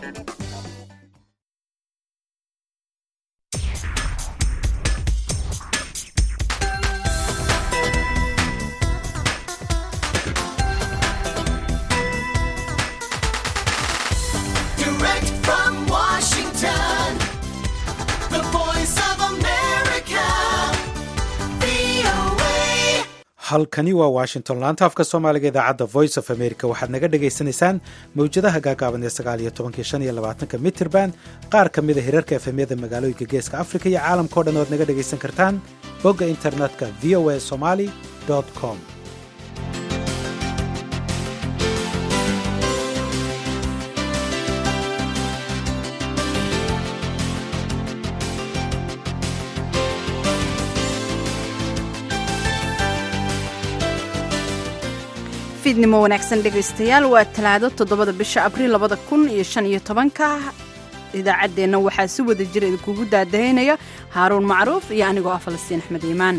Direct from Washington, the voice of America, VOA. halkani waa washington laanta afka soomaaliga idaacadda voice of america waxaad naga dhagaysanaysaan mawjadaha gaagaaban ee sagaal iyo tobankii shan iyo labaatanka mitirban qaar ka mida hirarka efemyada magaalooyinka geeska africa iyo caalamkao dhan oad naga dhagaysan kartaan bogga internetka v o a somali com fiidnimo wanaagsan dhegaystayaal waa talaado toddobada bisha abriil labada kun iyo shan iyo tobanka idaacaddeenna waxaa si wada jira idinkugu daadahaynaya haaruun macruuf iyo anigoo ah falastiin axmed iimaan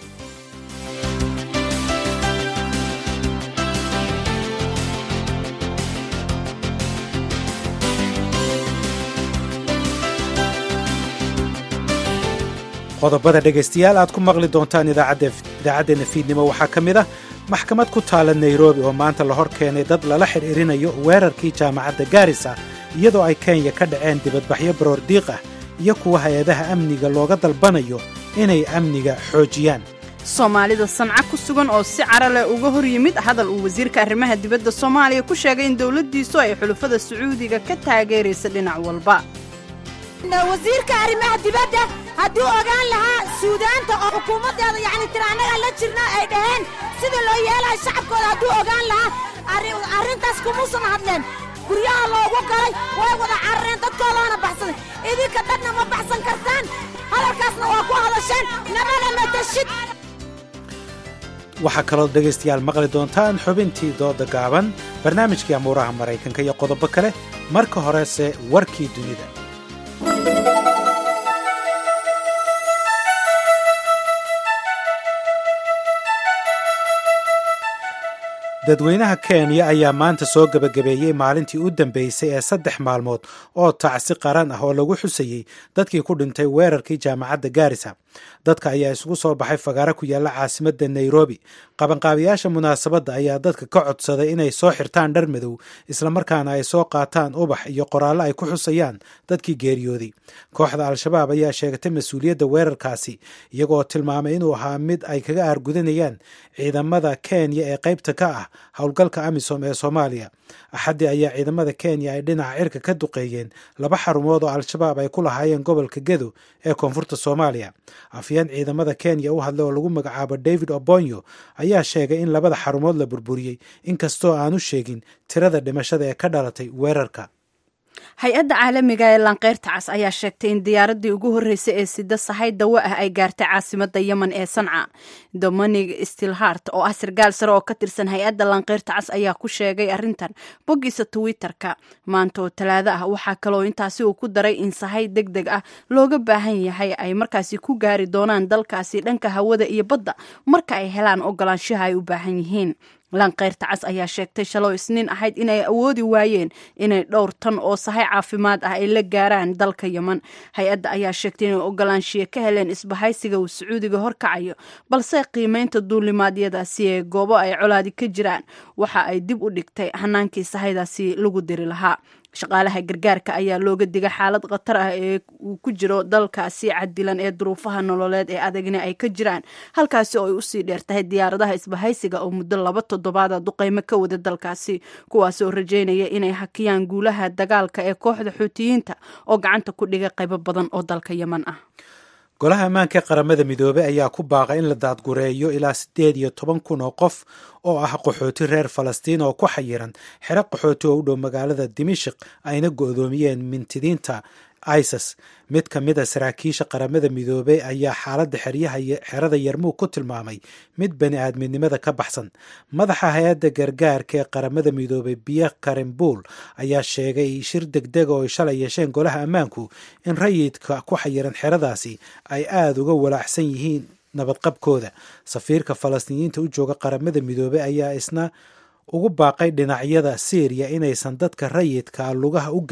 qodobada dhegaystayaal aad ku maqli doontaan idaacaddeena fiidnimo waxaa ka mid ah maxkamad ku taala nairobi oo maanta la hor keenay dad lala xidhiirinayo weerarkii jaamacadda gaarisa iyadoo ay kenya ka dhaceen dibadbaxyo baroor diiq ah iyo kuwa hay-adaha amniga looga dalbanayo inay amniga xoojiyaan soomaalida sanca ku sugan oo si cara leh uga hor yimid hadal uu wasiirka arrimaha dibadda soomaaliya ku sheegay in dowladdiisu ay xulufada sacuudiga ka taageeraysa dhinac walba wasiirka arrimaha dibadda hadduu ogaan lahaa suudaanta oo xukuumaddeeda yacni tira annagaa la jirna ay dhaheen sida loo yeelayo shacabkooda hadduu ogaan lahaa arri- arrintaas kumuusan hadleen guryaha loogu galay way wada carareen dadkoodaana baxsaday idinka dadna ma baxsan kartaan hadalkaasna waa ku hadasheen namana matashid waxaa kaloo dhegaystayaal maqli doontaan xubintii dooda gaaban barnaamijkii amuuraha maraykanka iyo qodobo kale marka horese warkii dunida dadweynaha kenya ayaa maanta soo gebagabeeyey maalintii u dambeysay ee saddex maalmood oo tacsi qaran ah oo lagu xusayey dadkii ku dhintay weerarkii jaamacadda gaarisa dadka ayaa isugu soo baxay fagaaro ku yaalla caasimadda nairobi qabanqaabiyaasha munaasabadda ayaa dadka ka codsaday inay soo xirtaan dhar madow islamarkaana ay soo qaataan ubax iyo qoraallo ay ku xusayaan dadkii geeriyooday kooxda al-shabaab ayaa sheegatay mas-uuliyadda weerarkaasi iyagoo tilmaamay inuu ahaa mid ay kaga aargudanayaan ciidamada kenya ee qaybta ka ah howlgalka amisom ee soomaaliya axaddii ayaa ciidamada kenya ay dhinaca cirka ka duqeeyeen laba xarumood oo al-shabaab ay ku lahaayeen gobolka gedo ee koonfurta soomaaliya afyeen ciidamada kenya u hadlay oo lagu magacaabo david obonyo ayaa sheegay in labada xarumood la burburiyey inkastoo aanu sheegin tirada dhimashada ee ka dhalatay weerarka hay-adda caalamiga ee laanqeyrta cas ayaa sheegtay in diyaaradii ugu horreysay ee sida sahay dawo ah ay gaartay caasimada yemen ee sanca dominig stilhart oo ah sargaal sare oo ka tirsan hay-adda laanqeyrta cas ayaa ku sheegay arrintan boggiisa twitter-ka maanta oo talaado ah waxaa kaloo intaasi uu ku daray in sahay deg deg ah looga baahan yahay ay markaasi ku gaari doonaan dalkaasi dhanka hawada iyo badda marka ay helaan ogolaanshaha ay u baahan yihiin laanqeyrta cas ayaa sheegtay shaloo isniin ahayd inay awoodi waayeen inay dhowr tan oo sahay caafimaad ah ay la gaaraan dalka yemen hay-adda ayaa sheegtay inay ogolaanshiye ka heleen isbahaysiga uu sacuudiga horkacayo balse qiimeynta duulimaadyadaasi ee goobo ay colaadi ka jiraan waxa ay dib u dhigtay hanaankii sahaydaasi lagu diri lahaa shaqaalaha gargaarka ayaa looga digay xaalad khatar ah ee uu ku jiro dalkaasi cadilan ee duruufaha nololeed ee adagna ay ka jiraan halkaasi oo ay usii dheertahay diyaaradaha isbahaysiga oo muddo laba toddobaada duqeymo ka wada dalkaasi kuwaas oo rajeynaya inay hakiyaan guulaha dagaalka ee kooxda xuutiyiinta oo gacanta ku dhigay qaybo badan oo dalka yemen ah golaha ammaanka ee qaramada midoobey ayaa ku baaqay in la daadgureeyo ilaa siddeed iyo toban kun oo qof oo ah qaxooti reer falastiin oo ku xayiran xero qaxooti oo u dhow magaalada dimashik ayna go'doomiyeen mintidiinta isis mid ka mid a saraakiisha qaramada midoobey ayaa xaaladda xerada yarmuug ku tilmaamay mid bani aadminimada ka baxsan madaxa hay-adda gargaarka ee qaramada midoobey biya karimbuul ayaa sheegay shir degdega oo ay shalay yeesheen golaha ammaanku in rayidka ku xayiran xeradaasi ay aada uga walaacsan yihiin nabadqabkooda safiirka falastiiniyiinta u jooga qaramada midoobey ayaa isna ugu baaqay dhinacyada syriya inaysan dadka rayidka lugaha u gelin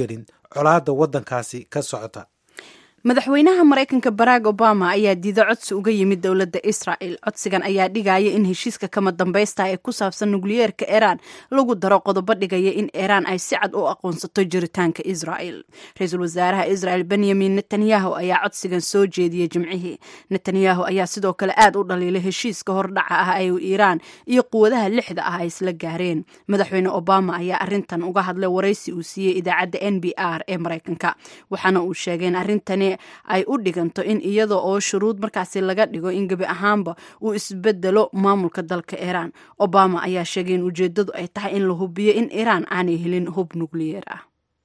colaadda waddankaasi ka socota madaxweynaha maraykanka barack obama ayaa diida codsi uga yimid dowladda israel codsigan ayaa dhigaya in heshiiska kama dambaysta ee ku saabsan nukliyeerka iiraan lagu daro qodobo dhigaya in iiraan ay si cad u aqoonsato jiritaanka israel ra-iisul wasaaraha israel benyamin netanyahu ayaa codsigan soo jeediyey jimcihii netanyahu ayaa sidoo kale aad u dhaliilay heshiiska hordhaca ah ay iiraan iyo quwadaha lixda ah ay isla gaareen madaxweyne obama ayaa arintan uga hadlay waraysi uu siiyey idaacadda n b r ee maraykanka waxaana uu sheegay in arintani ay u dhiganto in iyada oo shuruud markaasi laga dhigo in gebi ahaanba uu isbedelo maamulka dalka iiraan obama ayaa sheegay in ujeedadu ay tahay in la hubiyo in iiraan aanay helin hub nukliyeer ah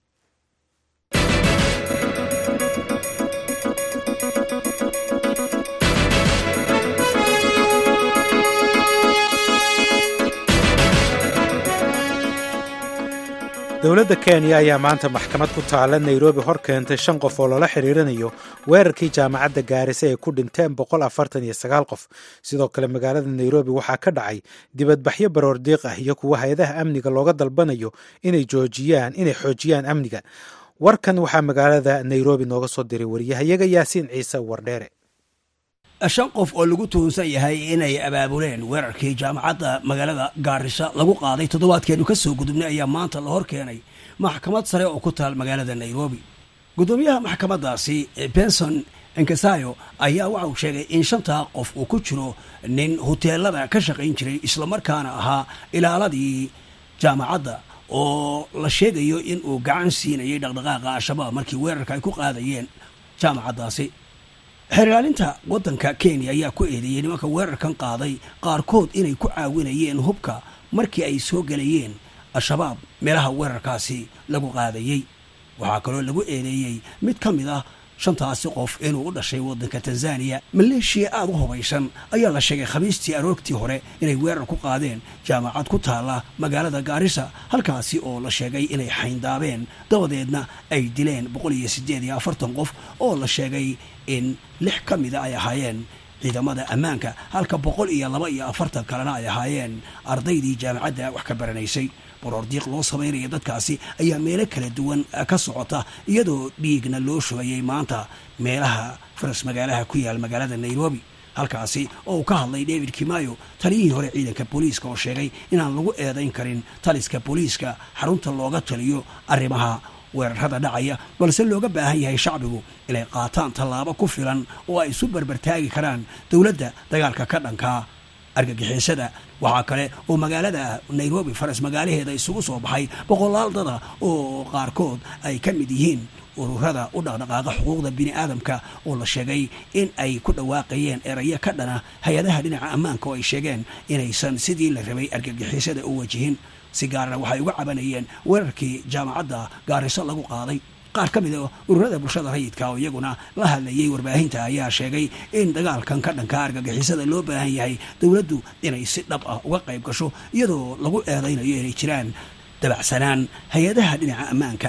dowladda kenya ayaa maanta maxkamad ku taalla nairobi hor keentay shan qof oo lala xiriirinayo weerarkii jaamacadda gaarisa ee ku dhinteen boqol afartan iyo sagaal qof sidoo kale magaalada nairobi waxaa ka dhacay dibadbaxyo baroordiiq ah iyo kuwa hay-adaha amniga looga dalbanayo inay joojiyaan inay xoojiyaan amniga warkan waxaa magaalada nairobi nooga soo diray wariyahayaga yaasiin ciise wardheere shan qof oo lagu tuhunsan yahay inay abaabuleen weerarkii jaamacadda magaalada gaarisa lagu qaaday toddobaadkeenu ka soo gudubnay ayaa maanta la hor keenay maxkamad sare oo ku taal magaalada nairobi guddoomiyaha maxkamaddaasi benson enkasayo ayaa waxa uu sheegay in shantaa qof uu ku jiro nin huteelada ka shaqayn jiray islamarkaana ahaa ilaaladii jaamacadda oo la sheegayo in uu gacan siinayay dhaqdhaqaaqa al-shabaab markii weerarka ay ku qaadayeen jaamacaddaasi xeerlaalinta waddanka kenya ayaa ku eedeeyey nimanka weerarkan qaaday qaarkood inay ku caawinayeen hubka markii ay soo gelayeen al-shabaab meelaha weerarkaasi lagu qaadayey waxaa kaloo lagu eedeeyey mid ka mid ah shantaasi qof inuu u dhashay waddanka tanzaniya maleeshiya aada u hubaysan ayaa la sheegay khamiistii aroortii hore inay weerar ku qaadeen jaamacad ku taalla magaalada gaarisa halkaasi oo la sheegay inay xayndaabeen dabadeedna ay dileen boqol iyo siddeed iyo afartan qof oo la sheegay in lix ka mida ay ahaayeen ciidamada ammaanka halka boqol iyo laba iyo afartan kalena ay ahaayeen ardaydii jaamacadda wax ka baranaysay baroordiiq loo samaynaya dadkaasi ayaa meelo kala duwan ka socota iyadoo dhiigna loo shubayay maanta meelaha faras magaalaha ku yaal magaalada nairobi halkaasi oo uu ka hadlay david kimayo taliyihii hore ciidanka booliiska oo sheegay inaan lagu eedayn karin taliska booliiska xarunta looga taliyo arrimaha weerarada dhacaya balse looga baahan yahay shacbigu inay qaataan tallaabo ku filan oo ay isu barbartaagi karaan dowladda dagaalka ka dhankaa argagixisada waxaa kale oo magaalada nairobi faras magaalaheeda isugu soo baxay boqolaal dada oo qaarkood ay ka mid yihiin ururada u dhaqdhaqaaqa xuquuqda bini aadamka oo la sheegay in ay ku dhawaaqayeen erayo ka dhana hay-adaha dhinaca ammaanka oo ay sheegeen inaysan sidii la rabay argagixisada u wajihin si gaarana waxay uga cabanayeen weerarkii jaamacadda gaariso lagu qaaday qaar ka mid a ururada bulshada rayidka oo iyaguna la hadlayay warbaahinta ayaa sheegay in dagaalkan ka dhanka argagixisada loo baahan yahay dowladdu inay si dhab ah uga qayb gasho iyadoo lagu eedaynayo inay jiraan dabacsanaan hay-adaha dhinaca ammaanka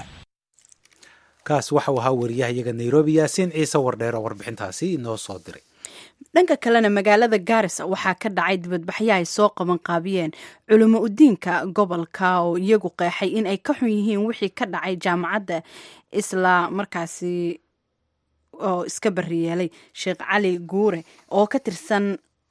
kaas waxau ahaa wariyahayaga nairobi yaasiin ciise wardheer oo warbixintaasi inoo soo diray dhanka kalena magaalada gaarisa waxaa ka dhacay dibadbaxyo ay soo qaban qaabiyeen culimo udiinka gobolka oo iyagu qeexay in ay ka xun yihiin wixii ka dhacay jaamacadda isla markaasi oo iska bariyeelay sheekh cali guure oo ka tirsan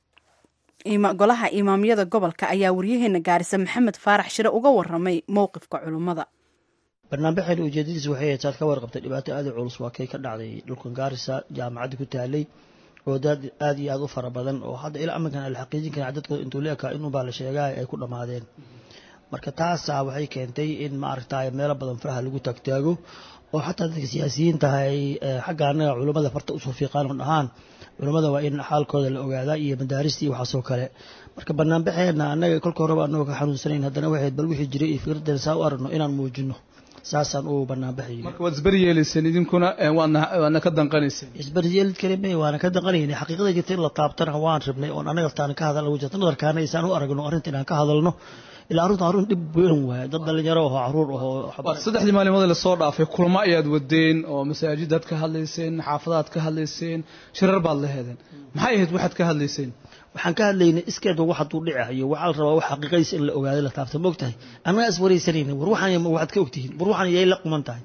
golaha imaamyada gobolka ayaa waryaheena gaarisa maxamed faarax shire uga waramay mowqifka culummada barnaamijxeena ujeedadiis waxay ahayd saad ka warqabtay dhibaato aada u culus waa kay ka dhacday dhulkan gaarisa jaamacadda ku taalay oo dad aada iyo aada u fara badan oo hadda ilaa aminkan la xaqiijin karaa dadka intuu la ekaa inunbaa la sheegaa ay ku dhammaadeen marka taasaa waxay keentay in maaragtay meelo badan faraha lagu taagtaago oo xataa dadka siyaasiyiinta ay xagga annaga culummada farta usoo fiiqaan oo dhahaan culummada waa in xaalkooda la ogaadaa iyo madaarista iyo waxaasoo kale marka banaanbaxeedna annaga kolka horeba annagoo ka xanuunsanayn haddana waxayd bal wixii jiray iyo fikradeena saa u aragno inaan muujino saasaan u banaanbaxay marka waad isberyeelayseen idinkuna waadna ka danqanayseen isbaryeelid kalime waana ka danqanaynay xaqiiqada jirta in la taabtana waan rabnay oon anaga taan ka hadal jirta nadarkaana isaan u aragno arrinta inaan ka hadalno ilaa arrinta arrin dhib weyn waaye dad dhalinyaro ahoo caruur ahoo saddexdii maalimood lasoo dhaafay kulmo ayaad wadeen oo masaajidaad ka hadlayseen xaafadaad ka hadlayseen shirar baad la heedeen maxay ahayd waxaad ka hadlayseen waxaan ka hadlaynay iskeedba wax hadduu dhicayo waxaa la rabaa wax xaqiiqadiis in la ogaado la taabta ma ogtahay annaga is waraysanayna war waxaan waxaad ka ogtihiin war waxaan yay la quman tahay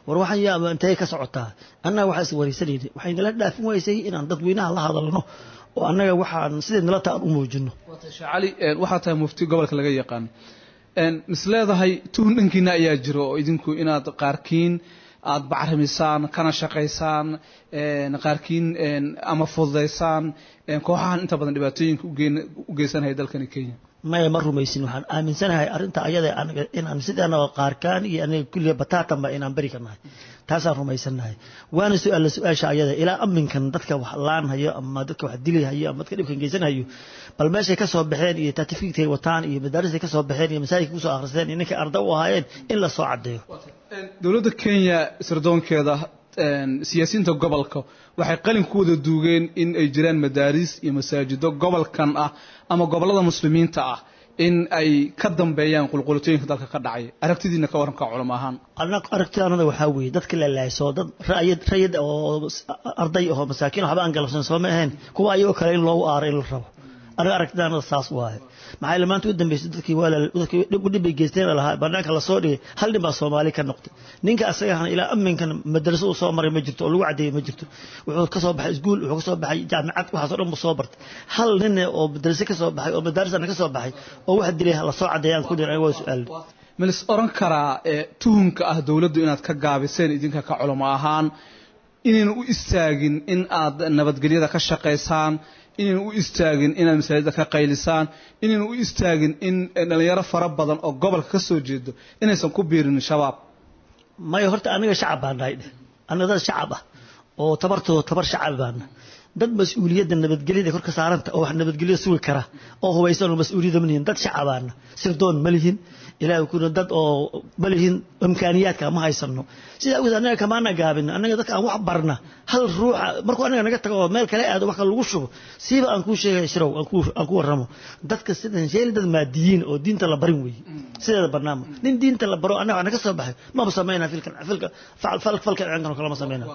war waxaan yaa intee ka socotaa annaga waxaa is wareysanayna waxay nala dhaafin weysay inaan dadweynaha la hadalno oo annaga waxaan sideed nala taan u muujino sheekh cali een, waxaa tahay mufti gobolka laga yaqaan een, mis leedahay tuhun dhankiina ayaa jiro oo idinku inaad qaarkiin aad bacrimisaan kana shaqaysaan een, qaarkiin een, ama fududaysaan een, kooxahan inta badan dhibaatooyinka u geen- u geysanaya dalkani kenya maya ma rumaysin waxaan aaminsanahay arrinta ayada anaga inaan sidaana qaarkaan iyo aniga kulliga bataatanba inaan beri ka nahay taasaan rumaysanahay waana su-aalla su-aasha ayada ilaa aminkan dadka wax laanhayo ama dadka wax dilhayo ama dadka dhibkan geysanhayo bal meeshay ka soo baxeen iyo tatifiigtay wataan iyo madaarisay ka soo baxeen iyo masaajidka kusoo akhristeen iyo ninkay arda u ahaayeen in la soo caddeeyo Een, dowladda kenya sirdoonkeeda een, siyaasiyiinta gobolka waxay qalin ku wada duugeen in ay jiraan madaaris iyo masaajido gobolkan ah ama gobollada muslimiinta ah in ay ka dambeeyaan qulqulatooyinka dalka ka dhacay aragtidiina ka waranka culamo ahaan anaga aragtidaanada waxaa weeye dadka la laayso dad rayid rayid oo s- arday oo masaakiin waxba aan galabsan soo ma ahayn kuwa ayagoo kale in loogu aaro in la rabo anaga aragtidaanada saas waaye maxaa yeele maanta u dambeysay dadkii waa la- dadkii dhib dhib bay geysteen lahaa banaanka lasoo dhigay hal nin baa soomaali ka noqday ninka asagahana ilaa aminkan madraso uu soo maray ma jirto oo lagu cadeeyey ma jirto wuxuu ka soo baxay iskuul wuxuu ka soo baxay jaamacad waxaasoo dhan buu soo bartay hal nin oo madrase ka soo baxay oo madaarisana ka soo baxay oo wax dilay lasoo cadeeyaan ku dhir aniga waa su-aal ma lis oran karaa ee tuhunka ah dowladdu inaad ka gaabiseen idinka ka culamo ahaan inayna u istaagin in aad nabadgelyada ka shaqaysaan inayna u istaagin inaad masaajida ka qaylisaan inayna u istaagin in eh, dhalinyaro fara badan oo gobolka ka soo jeedo inaysan ku biirin shabaab maya horta aniga shacab baan nahay dheh aniga dad shacab ah oo tabartooda tabar shacab baana dad mas-uuliyadda nabadgelyada kor ka saaranta oo wax nabadgelyo sugi kara oo hubaysan oo mas-uuliyadda ma lihin dad shacabaana sirdoon ma lihin ilaahay kuna dad oo ma lihin imkaaniyaadka ma haysano sidaa awgeed anaga kamaana gaabin anaga dadka aan wax barna hal ruuxa markuu anaga naga tago oo meel kale aado wax kale lagu shubo siiba aan kuu sheegay shirow aan kuu aan ku warramo dadka sidan sheeli dad maadiyiin oo diinta la barin weeye sideeda barnaamo nin diinta la baro anaga wax naga soo baxay maba sameynaa filkan filka fal fal falkan ciidankan oo kale ma sameynaa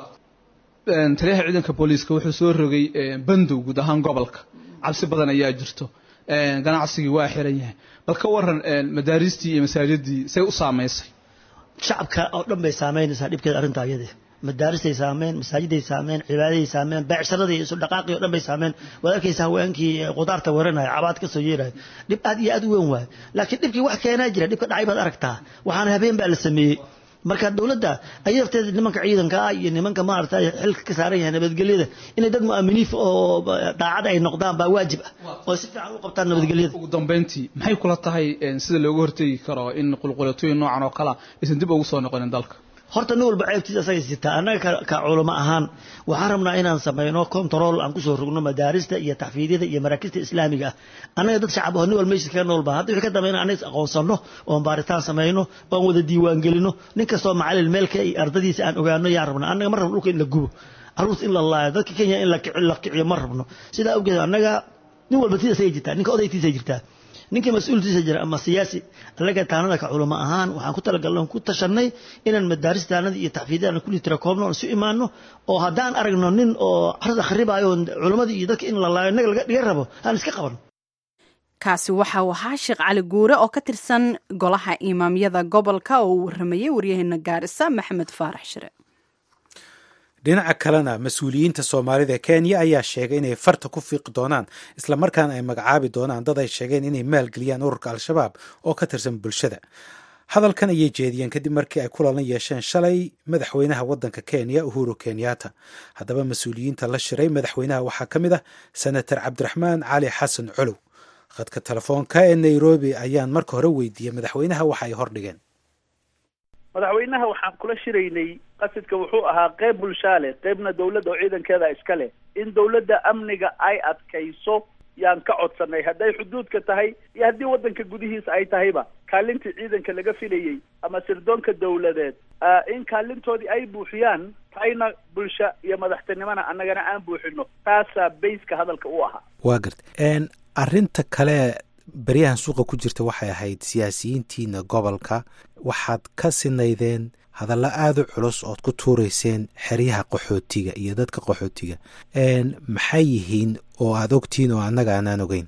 Een, taliyaha ciidanka booliiska wuxuu soo rogay een, bandow guud ahaan gobolka cabsi badan ayaa jirto een, ganacsigii waa xiran yahay bal ka waran een, madaaristii iyo masaajidii say u saamaysay shacabka oo dhan bay saameynaysaa dhibkeeda arrinta ayade madaaristay saameen masaajiday saameen cibaadaday saameen beecsharadii isu dhaqaaqii oo dhan bay saameen waad arkaysa haweenkii eh, qudaarta waranaya cabaad ka soo yeeraya dhib aad iyo aad u weyn waayo laakiin dhibkii wax keenaa jira dhibka dhacay baad aragtaa waxaana habeen baa la sameeyey marka dowladda ay lafteeda nimanka ciidanka ah iyo nimanka maaragtay xilka ka saaran yahay nabadgelyada inay dad mu'aminiif oo daacad ay noqdaan baa waajib ah oo si fiican u qabtaan nabadgelyada ugu dambeyntii maxay kula tahay een, sida looga hortegi karo in qulqulatooyin noocan oo kale ah aysan dib ugu soo noqonin dalka horta nin walba ceebtiisa asagay sitaa annaga ka- ka culamo ahaan waxaan rabnaa inaan samayno control aan kusoo rogno madaarista iyo taxfiidyada iyo maraakista islaamiga ah annaga dad shacab oo nin walba meeshiis kaga noolba hadda wixii ka dambeyn annaga is aqoonsanno oon baaritaan samayno oon wada diiwaan gelino nin kastoo macalin meelka iyo ardadiisa aan ogaano yaan rabnaa annaga ma rabno dhulka in la gubo caruurta in la laayo dadka kenya in la kici- la kiciyo ma rabno sidaa awgeed annaga nin walba tiisay jirtaa ninka odaytiisay jirtaa ninka mas-uultiisa jira ama siyaasi annaga taanada ka culamo ahaan waxaan ku talagalnay ku tashanay inaan madaaristaanada iyo taxfiidyada kulli tira koobno oon isu imaano oo haddaan aragno nin oo carada kharibaayo oo culamadii iyo dadka in la laayo innaga laga dhiga rabo aan iska qabano kaasi waxa uu ahaa sheekh cali guure oo ka tirsan golaha imaamyada gobolka oo uu waramayey waryaheena gaarisa maxamed faarax shire dhinaca kalena mas-uuliyiinta soomaalida ee kenya ayaa sheegay inay farta ku fiiqi doonaan islamarkaana ay magacaabi doonaan dad ay sheegeen inay maalgeliyaan ururka al-shabaab oo ka tirsan bulshada hadalkan ayay jeediyeen kadib markii ay kulan yeesheen shalay madaxweynaha waddanka kenya uhuru kenyatta haddaba mas-uuliyiinta la shiray madaxweynaha waxaa ka mid ah senator cabdiraxmaan cali xasan colow khadka telefoonka ee nairobi ayaan marka hore weydiiyey madaxweynaha waxa ay hordhigeen madaxweynaha waxaan kula shiraynay qasidka wuxuu ahaa qeyb bulshaale qeybna dowladda oo ciidankeeda iska leh in dowladda amniga ay adkayso yaan ka codsanay hadday xuduudka tahay iyo haddii waddanka gudihiisa ay tahayba kaalintii ciidanka laga filayey ama sirdoonka dowladeed ah, in kaalintoodii ay buuxiyaan tayna bulsha iyo madaxtinimona annagana aan buuxino taasaa bayska hadalka u ahaa waa garta arinta kale beryahan suuqa ku jirta waxay ahayd siyaasiyiintiina gobolka waxaad ka sinaydeen hadallo aada u culus ood ku tuureyseen xeryaha qaxootiga iyo dadka qaxootiga maxay yihiin oo aada ogtihiin oo annaga aanaan ogeyn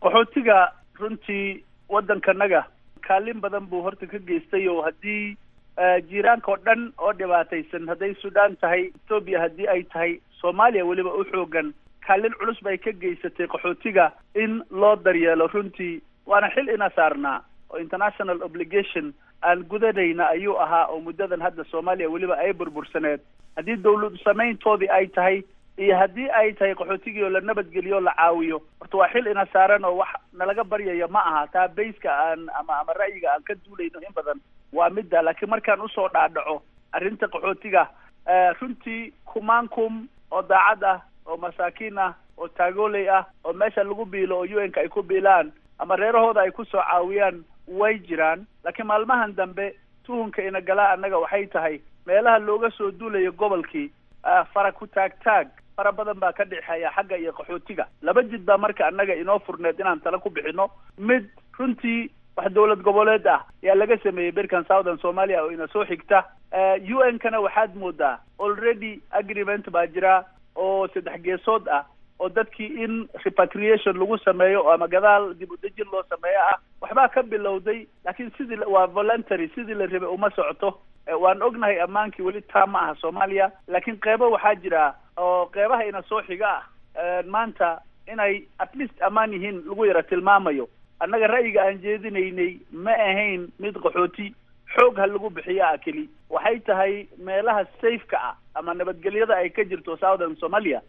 qaxootiga runtii waddankanaga kaalin badan buu horta ka geystay oo haddii jiiraanka oo dhan oo dhibaataysan hadday suudaan tahay etoobiya haddii ay tahay soomaaliya weliba u xoogan kaalin culus bay ka geysatay qaxootiga in loo daryeelo runtii waana xil ina saarnaa oo international obligation aan gudanayna ayuu ahaa oo muddadan hadda soomaaliya weliba ay burbursaneed haddii dawlad samayntoodii ay tahay iyo haddii ay tahay qaxootigii oo la nabadgeliyo o la caawiyo horta waa xil ina saaran oo wax nalaga baryaya ma aha taa bayska aan ama ama ra'yiga aan ka duulayno in badan waa midda laakiin markaan usoo dhaadhaco arrinta qaxootiga runtii kumaankum oo daacad ah oo masaakiin ah oo taagooley ah oo meesha lagu biilo oo u n ka ay ku biilaan ama reerahooda ay kusoo caawiyaan way jiraan laakiin maalmahan dambe tuhunka ina galaa annaga waxay tahay meelaha looga soo duulayo gobolkii fara ku taag taag fara badan baa ka dhexeeya xagga iyo qaxootiga laba jid baa marka annaga inoo furneed inaan tala ku bixino mid runtii wax dawlad goboleed ah ayaa laga sameeyey berkan southern somalia oo ina soo xigta u n kana waxaad moodaa already agreement baa jira oo saddex geesood ah oo dadkii in repatriation lagu sameeyo ama gadaal dib u dejin loo sameeyo ah waxbaa ka bilowday laakiin sidii waa voluntary sidii la rabay uma socoto waan ognahay ammaankii weli taa ma aha soomaaliya laakiin qeybo waxaa jira oo qeybaha ina soo xiga ah maanta inay at least ammaan yihiin lagu yara tilmaamayo annaga ra'yiga aan jeedinaynay ma ahayn mid qaxooti xoog ha lagu bixiyo ah keli waxay tahay meelaha safeka ah ama nabadgelyada ay ka jirto southern somalia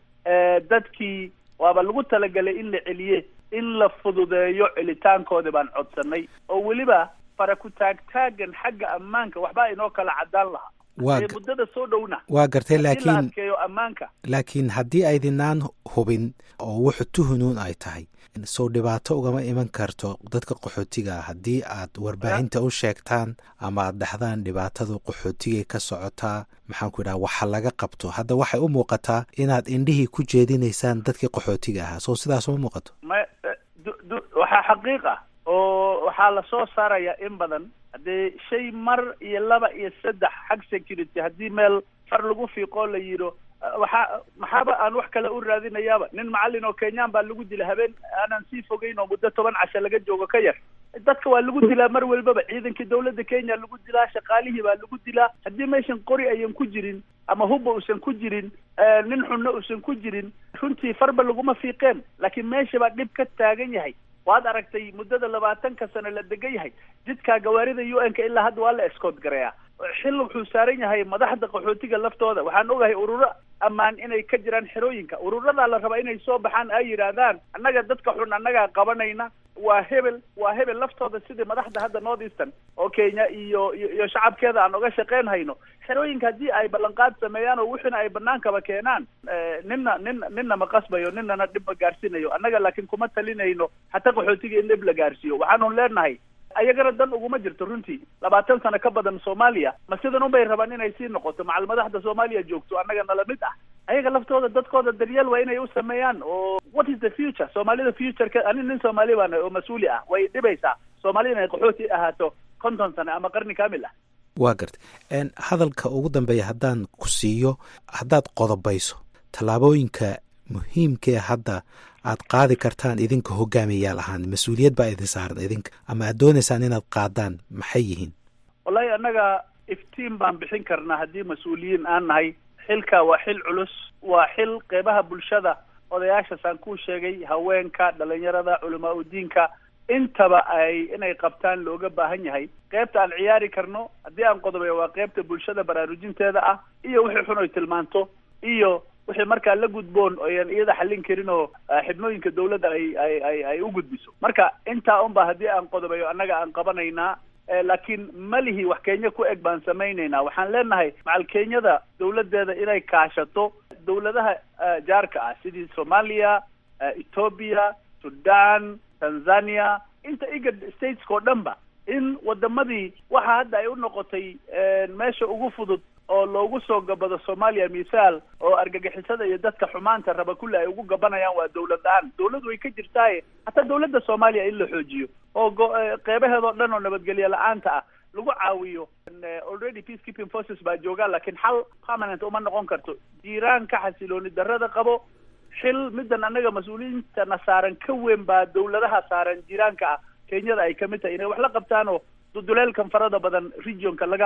dadkii waaba lagu talagalay in la celiye in la fududeeyo celitaankoodi baan codsanay oo weliba fara ku taagtaagan xagga ammaanka waxbaa inoo kala caddaan lahaa waa ee muddada soo dhowna waa gartay in la laakiin adkeeyo ammaanka laakiin haddii aydinaan hubin oo wuxu tuhunuun ay tahay soo dhibaato ugama iman karto dadka qaxootiga ah haddii aad warbaahinta u sheegtaan ama aad dhahdaan dhibaatadu qaxootigay ka socotaa maxaan ku idhaha waxa laga qabto hadda waxay u muuqataa inaad indhihii ku jeedinaysaan dadkii qaxootiga ahaa soo sidaas uma muuqato ma du- du- waxaa xaqiiq ah oo waxaa lasoo saaraya in badan haddee shay mar iyo laba iyo saddex xag security haddii meel far lagu fiiqoo la yidho waxaa maxaaba aan wax kale u raadinayaaba nin macallin oo kenyaan baa lagu dila habeen aanan sii fogeyn oo muddo toban casho laga joogo ka yar dadka waa lagu dilaa mar walbaba ciidankii dawladda kenya lagu dilaa shaqaalihii baa lagu dilaa haddii meeshan qori ayan ku jirin ama hubba uusan ku jirin nin xunno uusan ku jirin runtii farba laguma fiiqeen laakiin meesha baa dhib ka taagan yahay waad aragtay muddada labaatanka sano la degan yahay jidkaa gawaarida u n ka ilaa hadda waa la escoot gareeyaa xil wuxuu saaran yahay madaxda qaxootiga laftooda waxaan ogahay ururo ammaan inay ka jiraan xerooyinka ururadaa la rabaa inay soo baxaan ay yidhaahdaan annaga dadka xun annagaa qabanayna waa hebel waa hebel laftooda sidii madaxda hadda north eastern oo kenya iyo iyo iyo shacabkeeda aan oga shaqeyn hayno xerooyinka haddii ay ballanqaad sameeyaan oo wixina ay banaankaba keenaan ninna nin ninna ma qasbayo ninnana dhib ma gaarsiinayo annaga laakiin kuma talinayno hataa qaxootiga in dhib la gaarsiiyo waxaanu leenahay ayagana dan uguma jirto runtii labaatan sano ka badan soomaaliya ma sidan unbay rabaan inay sii noqoto macal madaxda soomaaliya joogto annaga nala mid ah ayaga laftooda dadkooda daryeel waa inay u sameeyaan oo what is the future soomaalida futureka ani nin soomaali baan oo mas-uuli ah way dhibaysaa soomaalida inay qaxooti ahaato konton sano ama qarni kaamil ah waa gartay hadalka ugu dambeeya haddaan ku siiyo haddaad qodobayso tallaabooyinka muhiimkee hadda aad qaadi kartaan idinka hogaamiyayaal ahaan mas-uuliyad baa idin saaran idinka ama aad doonaysaan inaad qaadaan maxay yihiin wallahi annaga iftiin baan bixin karnaa haddii mas-uuliyiin aan nahay xilka waa xil culus waa xil qeybaha bulshada odayaashasaan kuu sheegay haweenka dhalinyarada culamaa udiinka intaba ay inay qabtaan looga baahan yahay qeybta aan ciyaari karno haddii aan qodobeyo waa qeybta bulshada baraarujinteeda ah iyo wixii xun oy tilmaanto iyo wixii markaa la gudboon oyan iyada xallin karin oo xibnooyinka dawladda ay ay ay ay u gudbiso marka intaa unba haddii aan qodobeyo annaga aan qabanaynaa laakiin malihi wax kenya ku eg baan samaynaynaa waxaan leenahay macal kenyada dawladdeeda inay kaashato dawladaha jaarka ah sidii soomaaliya ethoobia sudan tanzania inta igad stateska oo dhan ba in wadamadii waxa hadda ay u noqotay meesha ugu fudud oo loogu soo gabado soomaaliya misaal oo argagixisada iyo dadka xumaanta raba kulli ay ugu gabanayaan waa dawlad la-aan dawlad way ka jirtaaye hataa dawladda soomaaliya in la xoojiyo oo go- qeybaheedoo dhan oo nabadgelyo la-aanta ah lagu caawiyo already peace keeping forces baa joogaan laakiin xal permanent uma noqon karto jiiraanka xasilooni darrada qabo xil middan annaga mas-uuliyiintana saaran ka weyn baa dawladaha saaran jiiraanka ah kenyada ay kamid tahay inay wax la qabtaan oo duduleelkan farada badan regionka laga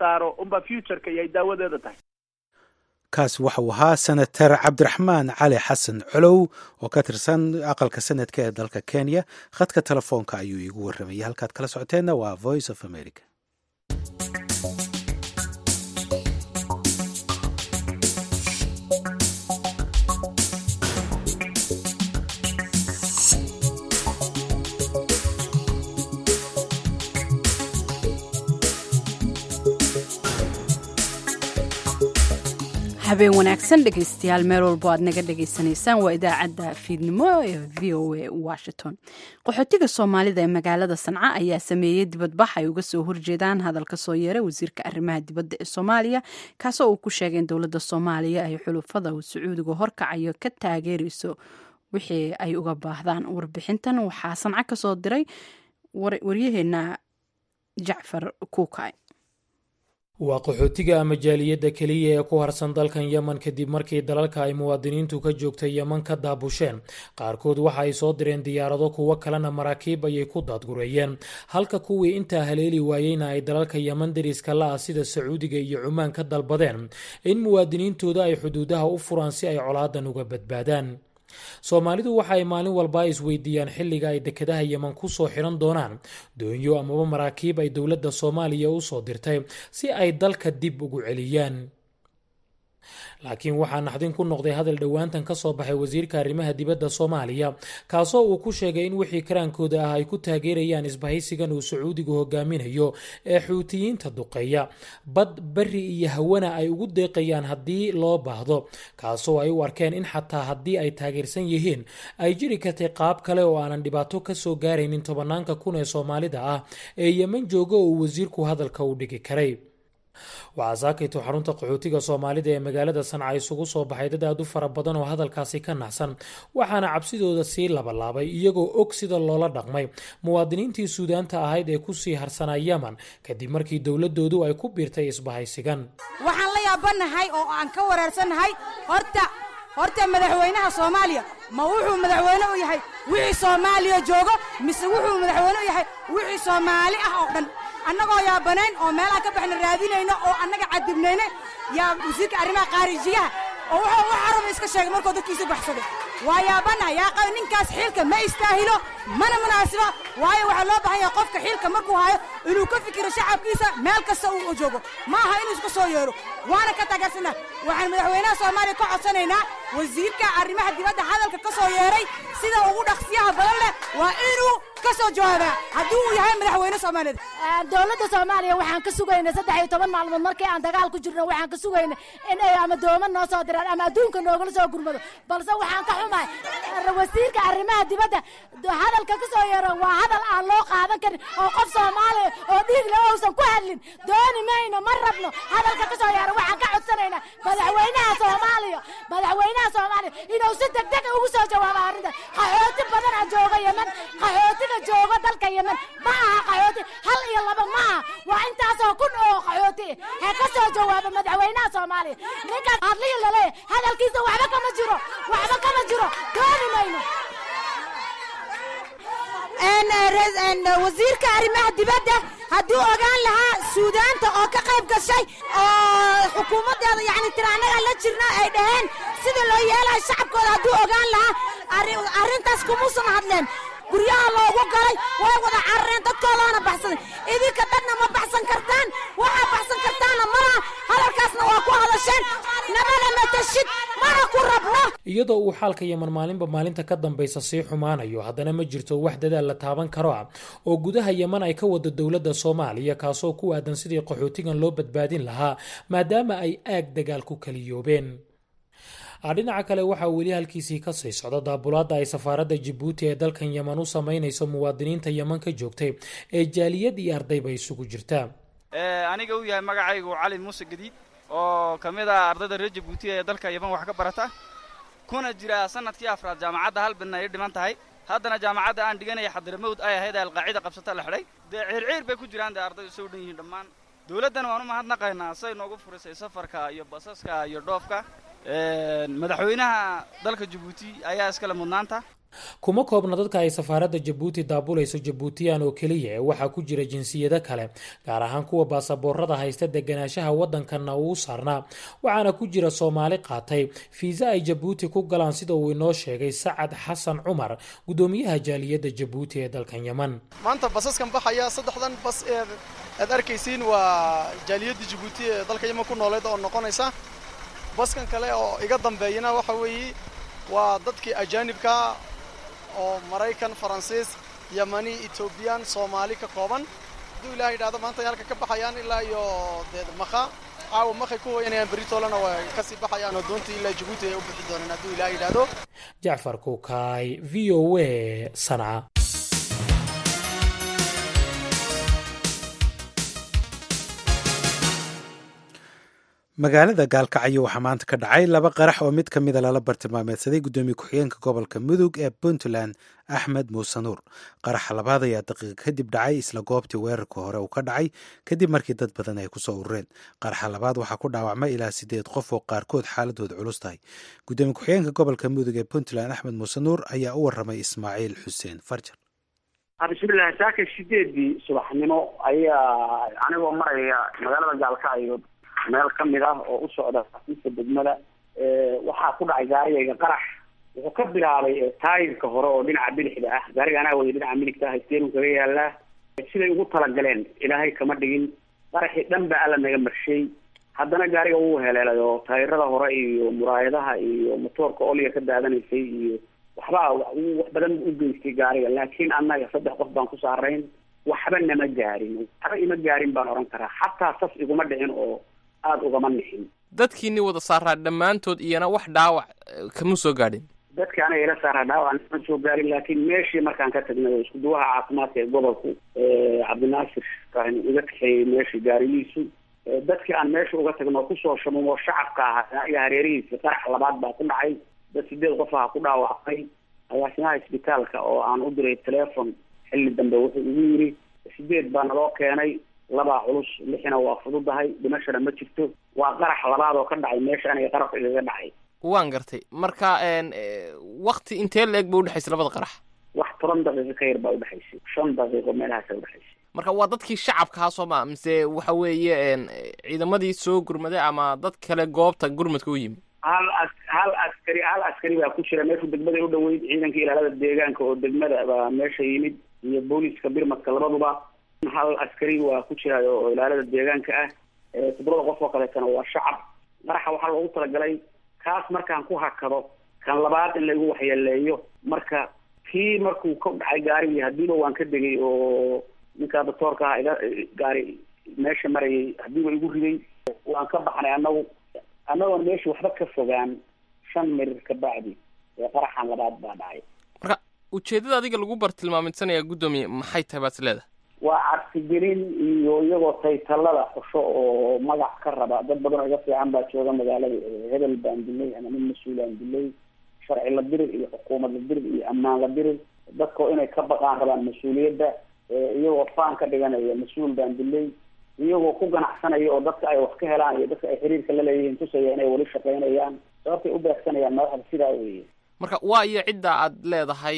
saaro unbaa futureka iyo ay daawadeeda tahay kaasi waxauu ahaa senator cabdiraxmaan cali xasan colow oo ka tirsan aqalka senadka ee dalka kenya khadka telefoonka ayuu iigu warramayay halkaad kala socoteenna waa voice of america habeen wanaagsan dhegaystayaal meel walbo aad naga dhagaysanaysaan waa idaacadda fiidnimo ee v o a washington qaxootiga soomaalida ee magaalada sanca ayaa sameeyey dibadbax ay uga soo horjeedaan hadalka soo yeeray wasiirka arrimaha dibadda ee soomaaliya kaasoo uu ku sheegay in dowladda soomaaliya ay xulufada uu sacuudiga horkacayo ka taageerayso wixii ay uga baahdaan warbixintan waxaa sanca ka soo diray waryaheena jacfar kuukay waa qaxootiga ama jaaliyadda keliya ee ku harsan dalkan yemen kadib markii dalalka ay muwaadiniintu ka joogtay yemen ka daabusheen qaarkood waxa ay soo direen diyaarado kuwo kalena maraakiib ayay ku daadgureeyeen halka kuwii intaa haleeli waayeyna ay dalalka yemen dariska la ah sida sacuudiga iyo cumaan ka dalbadeen in muwaadiniintooda ay xuduudaha u furaan si ay colaadan uga badbaadaan soomaalidu waxa ay maalin walba isweydiiyaan xilliga ay dekedaha yemen ku soo xiran doonaan doonyo amaba maraakiib ay dowladda soomaaliya u soo dirtay si ay dalka dib ugu celiyaan laakiin waxaa naxdin ku noqday hadal dhowaantan ka soo baxay wasiirka arrimaha dibadda soomaaliya kaasoo uu ku sheegay in wixii karaankooda ah ay ku taageerayaan isbahaysigan uu sacuudigu hogaaminayo ee xuutiyiinta duqeeya bad beri iyo hawana ay ugu deeqayaan haddii loo baahdo kaasoo ay u arkeen in xataa haddii ay taageersan yihiin ay jiri kartay qaab kale oo aanan dhibaato ka soo gaaraynin tobanaanka kun ee soomaalida ah ee yemen jooga oo uu wasiirku hadalka u dhigi karay waxaa saakayto xarunta qaxootiga soomaalida ee magaalada sanca isugu soo baxay dad aad u fara badan oo hadalkaasi ka naxsan waxaana cabsidooda sii labalaabay iyagoo og sida loola dhaqmay muwaadiniintii suudaanta ahayd ee kusii harsanaa yemen kadib markii dowladoodu ay ku biirtay isbahaysigan waxaan la yaabanahay oo aan ka wareersannahay horta horta madaxweynaha soomaaliya ma wuxuu madaxweyne u yahay wixii soomaaliya joogo mise wuxuu madaxweyne u yahay wixii soomaali ah oo dhan annagoo yaabanayn oo meelaha ka baxna raadinayno oo annaga cadibnayna yaa wasiirka arrimaha qaarijiyaha oo wuxuu wax araba iska sheegay markuu dadkiisu baxsaday waa yaabana yaa qaba ninkaas xiilka ma istaahilo mana munaasiba waayo waxaa loo baahan yahay qofka xiilka markuu hayo inuu ka fikiro shacabkiisa meel kasta uu joogo ma aha inuu iska soo yeero waana ka taageersanaa waxaan madaxweynaha soomaaliya ka codsanaynaa wasiirka arrimaha dibadda hadalka ka soo yeeray sida ugu dhaqsiyaha badan leh waa inuu ka soo jawaabaa haddii uu yahay madaxweyne soomaaliyeed dowladda soomaaliya waxaan ka sugaynay saddex iyo toban maalmood markii aan dagaal ku jirno waxaan ka sugaynay in ay ama dooma noo soo diraan ama adduunka noogala soo gurmado balse waxaan ka xumahay wasiirka arrimaha dibadda hadalka ka soo yeero waa hadal aan loo qaadan karin oo qof soomaaliya oo dhiigle uusan ku hadlin dooni mayno ma rabno hadalka ka soo yeero waxaan ka codsanaynaa madaxweynaha soomaaliya madaxweynaha soomaaliya inuu si degdeg ugu soo jawaabo arrinta qaxooti badana jooga yemen qaxootiga jooga dalka yemen ma aha qaxooti hal iyo laba ma aha waa intaasoo kun oo qaxooti ha ka soo jawaabo madaxweynaha soomaaliya ninkaas hadlihi laleeyahay hadalkiisa waxba kama jiro waxba kama jiro dooni mayno wasiirka arrimaha dibadda hadduu ogaan lahaa suudaanta oo ka qayb gashay oo xukuumaddeeda yani tira annaga la jirna ay dhaheen sida loo yeelayo shacabkooda hadduu ogaan lahaa arrintaas kumuusan hadleen guryaha loogu galay way wada carareen dadkoodaana baxsaday idinka dadna ma baxsan kartaan waxaa baxsan kartaana malaha hadalkaasna waa ku hadasheen namana matashid mana ku rabno iyadoo uu xaalka yemen maalinba maalinta ka dambaysa sii xumaanayo haddana ma jirto wax dadaal la taaban karo ah oo gudaha yemen ay ka wado dowladda soomaaliya kaasoo ku aadan sidii qaxootigan loo badbaadin lahaa maadaama ay aag dagaal ku kaliyoobeen dhinaca kale waxaa weli halkiisii ka sii socda daabulaadda ay safaaradda jabuuti ee dalkan yemen u sameynayso muwaadiniinta yemen ka joogtay ee jaaliyad iyo ardayba isugu jirta aniga uu yahay magacaygu cali muuse gadiid oo ka mid ah ardayda reer jabuuti ee dalka yemen wax ka barata kuna jira sanadkii afraad jaamacadda hal bidna ay dhiman tahay haddana jaamacadda aan dhiganaya xadiramawd ay ahayd ee alqaacida qabsata la xidhay dee ciirciir bay ku jiraan dee ardaydu soo dhan yihiin dhammaan dowladdan waan u mahadnaqaynaa say noogu furisay safarka iyo basaska iyo dhoofka madaxweynaha dalka jabuuti ayaa iskale mudnaanta kuma koobna dadka ay safaaradda jabuuti daabulayso jabuutiyaan oo keliya ee waxaa ku jira jinsiyado kale gaar ahaan kuwa baasaboorada haysta deganaanshaha waddankanna uu saarnaa waxaana ku jira soomaali qaatay fiisa ay jabuuti ku galaan sida uu inoo sheegay sacad xasan cumar gudoomiyaha jaaliyadda jabuuti ee dalkan yeman maanta basaskan baxaya saddexdan bas ee aad arkaysiin waa jaaliyadda jabuuti ee dalka yeman ku nooleed oo noqonaysa baskan kale oo iga dambeeyana waxa weeye waa dadkii ajaanibka oo maraykan faransiis yamani etoobiyaan soomaali ka kooban hadduu ilaah yidhahdo maanta ay halka ka baxayaan ilaa iyo dee makha caawa makhay ku hoyanayaan beritoolana waa kasii baxayaan oo doontii ilaa jabuuti ay u bixi doonaan hadduu ilaah yidhaahdo jacfar kukaay v o a sanca magaalada gaalkacyo waxaa maanta ka dhacay laba qarax oo mid ka mida lala bartilmaameedsaday guddoomiye ku-xigeenka gobolka mudug ee puntland axmed muuse nuur qaraxa labaad ayaa daqiiqa kadib dhacay isla goobtii weerarka hore uu ka dhacay kadib markii dad badan ay kusoo urureen qaraxa labaad waxaa ku dhaawacmay ilaa sideed qof oo qaarkood xaaladooda culus tahay guddoomiye ku-xigeenka gobolka mudug ee puntland axmed muuse nuur ayaa u waramay ismaaciil xuseen farjar bismillahi saaka sideedii subaxnimo ayaa anigoo maraya magaalada gaalkacyo meel ka mid ah oo u socda xafiiska degmada waxaa ku dhacay gaarigayga qarax wuxuu ka bilaabay taayirka hore oo dhinaca bidixda ah gaariga anaa waya dhinaca midigta ah steeru kaga yaalaa siday ugu talagaleen ilaahay kama dhigin qaraxii dhan ba alla naga marshay haddana gaariga wuu heleelay oo taayirada hore iyo muraayadaha iyo motoorka oliga ka daadanaysay iyo waxbaa wax badan u geystay gaariga laakiin annaga saddex qof baan ku saarayn waxba nama gaarin waxba ima gaarin baan oran karaa xataa sas iguma dhicin oo aada ugama nixin dadkiini wada saaraa dhammaantood iyana wax dhaawac kama soo gaadhin dadka anaga ila saaraa dhaawac nama soo gaarin laakiin meeshii markaan ka tagnay oo iskuduwaha caafimaadka ee gobolku cabdinaasir ibrahim iga kaxeeyey meeshii gaarigiisu dadkii aan meesha uga tagno kusoo shamumo shacabka ahaa iyo hareerihiisi qarax labaad baa ku dhacay dad sideed qof aha ku dhaawacmay agaasimaha isbitaalka oo aan u diray telefon xilli dambe wuxuu igu yiri sideed baa naloo keenay labaa culus lixina waa fududahay dhimashana ma jirto waa qarax labaad oo ka dhacay meesha aniga qarabka igaga dhacay waan gartay marka wakti intee la-eg ba udhexaysa labada qarax wax toban daqiiqo ka yar baa udhexaysay shan daqiiqo meelahaasa udhexaysay marka waa dadkii shacabkaha soo ma mise waxa weeye ciidamadii soo gurmaday ama dad kale goobta gurmadka u yimi hal as hal askari hal askari baa ku jira meeshu degmada u dhoweyd ciidanka ilaalada deegaanka oo degmada baa meesha yimid iyo booliska birmadka labaduba hal askari waa ku jira oo ilaalada deegaanka ah toddobada qof oo kaleetana waa shacab qaraxa waxaa loogu talagalay kaas markaan ku hakado kan labaad in laigu waxyeeleeyo marka kii markuu ka dhacay gaarigii hadiiba waan ka degay oo ninkaa doctoorka aha iga gaari meesha marayay hadiiba igu riday waan ka baxnay anagu annagoon meesha waxba ka fogaan shan mirir ka bacdi ee qaraxan labaad baa dhacay marka ujeeddada adiga lagu bartilmaamidsanaya guddoomiye maxay tahay baad is leedahay waa cabsigelin iyo iyagoo taytalada xusho oo magac ka raba dad badan oo iga fiican baa jooga magaalada hebel baan dilay ama nin mas-uulaan dilay sharci la dirir iyo xukuumad la dirir iyo ammaan la dirir dadkao inay ka baqaan rabaan mas-uuliyadda iyagoo faan ka dhiganaya mas-uul baan dilay iyagoo ku ganacsanaya oo dadka ay wax ka helaan iyo dadka ay xiriirka la leeyihiin tusaya inay weli shaqaynayaan sababtay u beegsanayaan madaxda sidaa weeye marka waa iyo cidda aad leedahay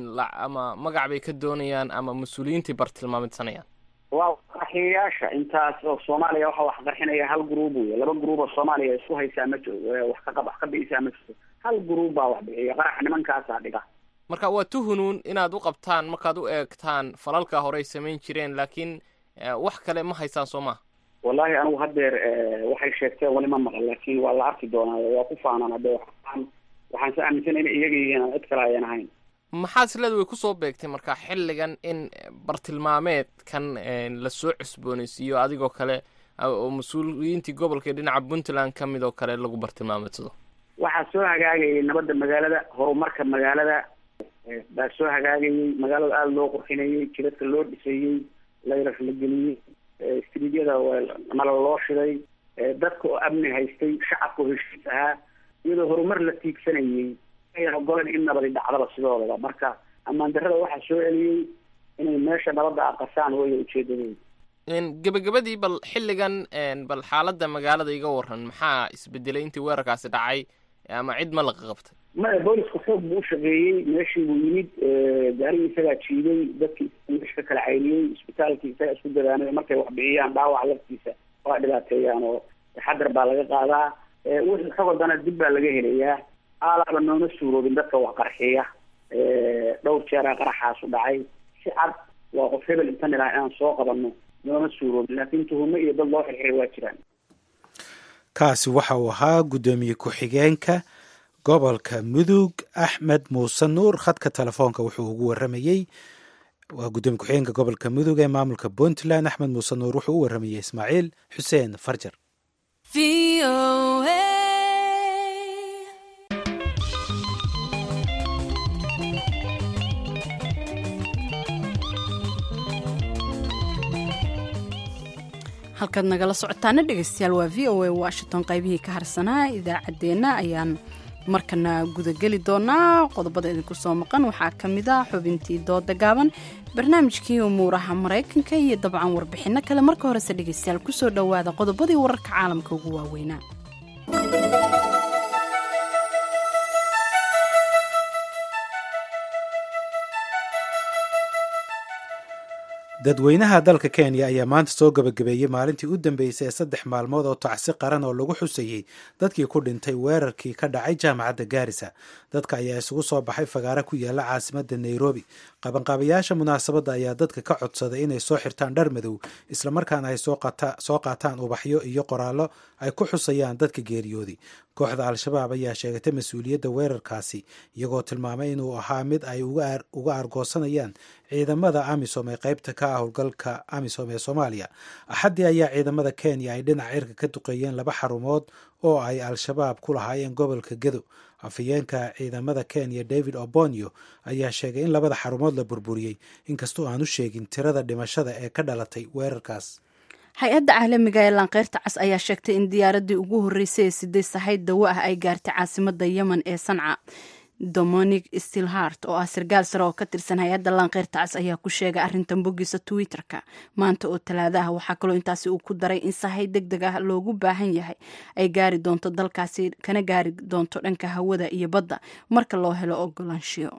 ama magac bay ka doonayaan ama mas-uuliyiintai bartilmaamidsanayaan waa qarxiyayaasha intaas oo soomaaliya waxa wax qarxinaya hal gruub wey laba gruub oo soomaaliya isku haysaa ma wax ka wax ka bi'isaa ma jirto hal gruub baa wax bixiya qarax nimankaasaa dhiga marka waa tuhunuun inaad u qabtaan markaad u eegtaan falalka horey samayn jireen laakiin wax kale ma haysaan soo maha wallahi anigu haddeer waxay sheegteen wali ma maqan laakiin waa la arki doonaa waa ku faanaan hadde waxaan waxaan se aaminsan inay iyaga yihiin aan cid kale ayan ahayn maxaad isleeda way kusoo beegtay marka xilligan in bartilmaameedkan lasoo cusboonaysiiyo adigoo kale oo mas-uuliyiintii gobolka ee dhinaca puntland ka mid oo kale lagu bartilmaameedsado waxaa soo hagaagayay nabadda magaalada horumarka magaalada baa soo hagaagayay magaalada aada loo qurxinayey jidadka loo dhisayey layrar la geliyey istriidyada nala loo shiday dadka oo amni haystay shacabka oo heshiis ahaa iyadoo horumar la tiigsanayey ayan ogolan in nabadi dhacdaba sidoodaba marka ammaan darrada waxaa soo celiyey inay meesha nabadda aqasaan waya ujeedadooda gebagabadii bal xilligan bal xaaladda magaalada iga waran maxaa isbedelay intii weerarkaasi dhacay ama cid ma laqa qabtay maya boolisku xoog buu u shaqeeyey meeshii buu yimid gaarigii isagaa jiiday dadkii meesha ka kala cayniyey isbitaalkii isagaa isku dadaanay markay wax bixiyaan dhaawac laftiisa waa dhibaateeyaan oo taxadar baa laga qaadaa wixii xogodana dib baa laga helayaa aalaaba nooma suuroobin dadka wax qarxiya dhowr jeeraa qaraxaasu dhacay si cad waa qof hebel intan ilaa inaan soo qabano nooma suuroobin laakiin tuhumo iyo dad loo xirxiray waa jiraan kaasi waxa uu ahaa guddoomiye ku-xigeenka gobolka mudug axmed muuse nuur khadka telefoonka wuxuu ugu waramayey waa guddoomiye ku-xigeenka gobolka mudug ee maamulka puntland axmed muuse nuur wuxuu u waramayey ismaaciil xuseen farjar halkaad nagala socotaana dhegeystayaal waa v o a washington qaybihii ka harsanaa idaacaddeenna ayaan markana gudageli doonaa qodobada idinku soo maqan waxaa ka mid ah xubintii dooda gaaban barnaamijkii umuuraha maraykanka iyo dabcan warbixinno kale marka horese dhegeystayaal kusoo dhowaada qodobadii wararka caalamka ugu waaweynaa dadweynaha dalka kenya ayaa maanta soo gabagabeeyey maalintii u dambeysay ee saddex maalmood oo tacsi qaran oo lagu xusayey dadkii ku dhintay weerarkii ka dhacay jaamacadda gaarisa dadka ayaa isugu soo baxay fagaare ku yaala caasimadda nairobi qabanqaabayaasha munaasabadda ayaa dadka ka codsaday inay soo xirtaan dhar madow islamarkaana ay soo qaataan ubaxyo iyo qoraallo ay ku xusayaan dadka geeriyooday kooxda al-shabaab ayaa sheegatay mas-uuliyadda weerarkaasi iyagoo tilmaamay inuu ahaa mid ay uga argoosanayaan ciidamada amisom ee qaybta ka ah howlgalka amisom ee soomaaliya axaddii ayaa ciidamada kenya ay dhinaca cirka ka duqeeyeen laba xarumood oo ay al-shabaab ku lahaayeen gobolka gedo afhayeenka ciidamada kenya david obonio ayaa sheegay in labada xarumood la burburiyey inkastoo aanu sheegin tirada dhimashada ee ka dhalatay weerarkaas hay-adda caalamiga ee laanqeyrta cas ayaa sheegtay in diyaaradii ugu horreysay ee siday sahayd dawo ah ay gaartay caasimada yemen ee sanca dominic stilhart oo ah sarkaal sare oo ka tirsan hay-adda laanqeyrta cas ayaa ku sheegay arrintan boggiisa twitter-ka maanta oo talaada ah waxaa kaloo intaasi uu ku daray in sahay deg deg ah loogu baahan yahay ay gaari doonto dalkaasi kana gaari doonto dhanka hawada iyo badda marka loo helo ogolaanshiyo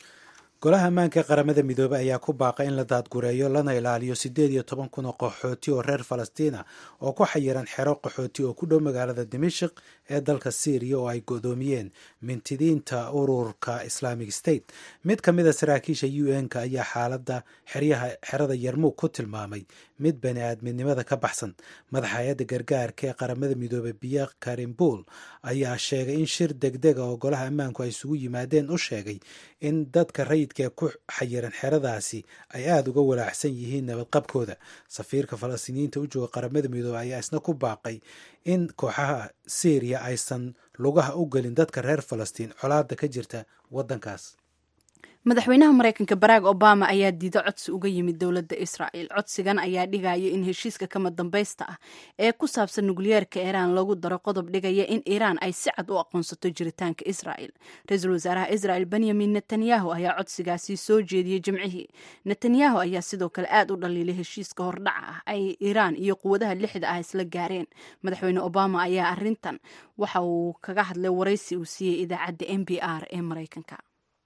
golaha ammaanka ee qaramada midoobey ayaa ku baaqay in la daadgureeyo lana ilaaliyo siddeed iyo toban kun oo qaxooti oo reer falastiina oo ku xayiran xero qaxooti oo ku dhow magaalada dimashik ee dalka syriya oo ay godoomiyeen mintidiinta ururka islamic state mid ka mid a saraakiisha u n-ka ayaa xaaladda xeryaha xerada yarmuug ku tilmaamay mid bani aadminimada ka baxsan madaxa hay-adda gargaarka ee qaramada midoobey biya karimbuul ayaa sheegay in shir degdega oo golaha ammaanku ay isugu yimaadeen u sheegay in dadka rayidka ku xayiran xeradaasi ay aada uga walaacsan yihiin nabadqabkooda safiirka falastiiniyiinta u jooga qaramada midoobey ayaa isna ku baaqay in kooxaha syriya aysan lugaha u gelin dadka reer falastiin colaada ka jirta waddankaas madaxweynaha mareykanka barack obama ayaa diido codsi uga yimid dowladda israa'el codsigan ayaa dhigaya in heshiiska kama dambaysta ah ee ku saabsan nukliyeerka iiraan lagu daro qodob dhigaya in iiraan ay si cad u aqoonsato jiritaanka israa'el ra-iisul wasaaraha israa'el benyamin netanyahu ayaa codsigaasi soo jeediyey jimcihii netanyahu ayaa sidoo kale aad u dhaliilay heshiiska hordhaca ah ay iiraan iyo quwadaha lixda ah isla gaareen madaxweyne obama ayaa arintan waxa uu kaga hadlay waraysi uu siiyey idaacadda n b r ee mareykanka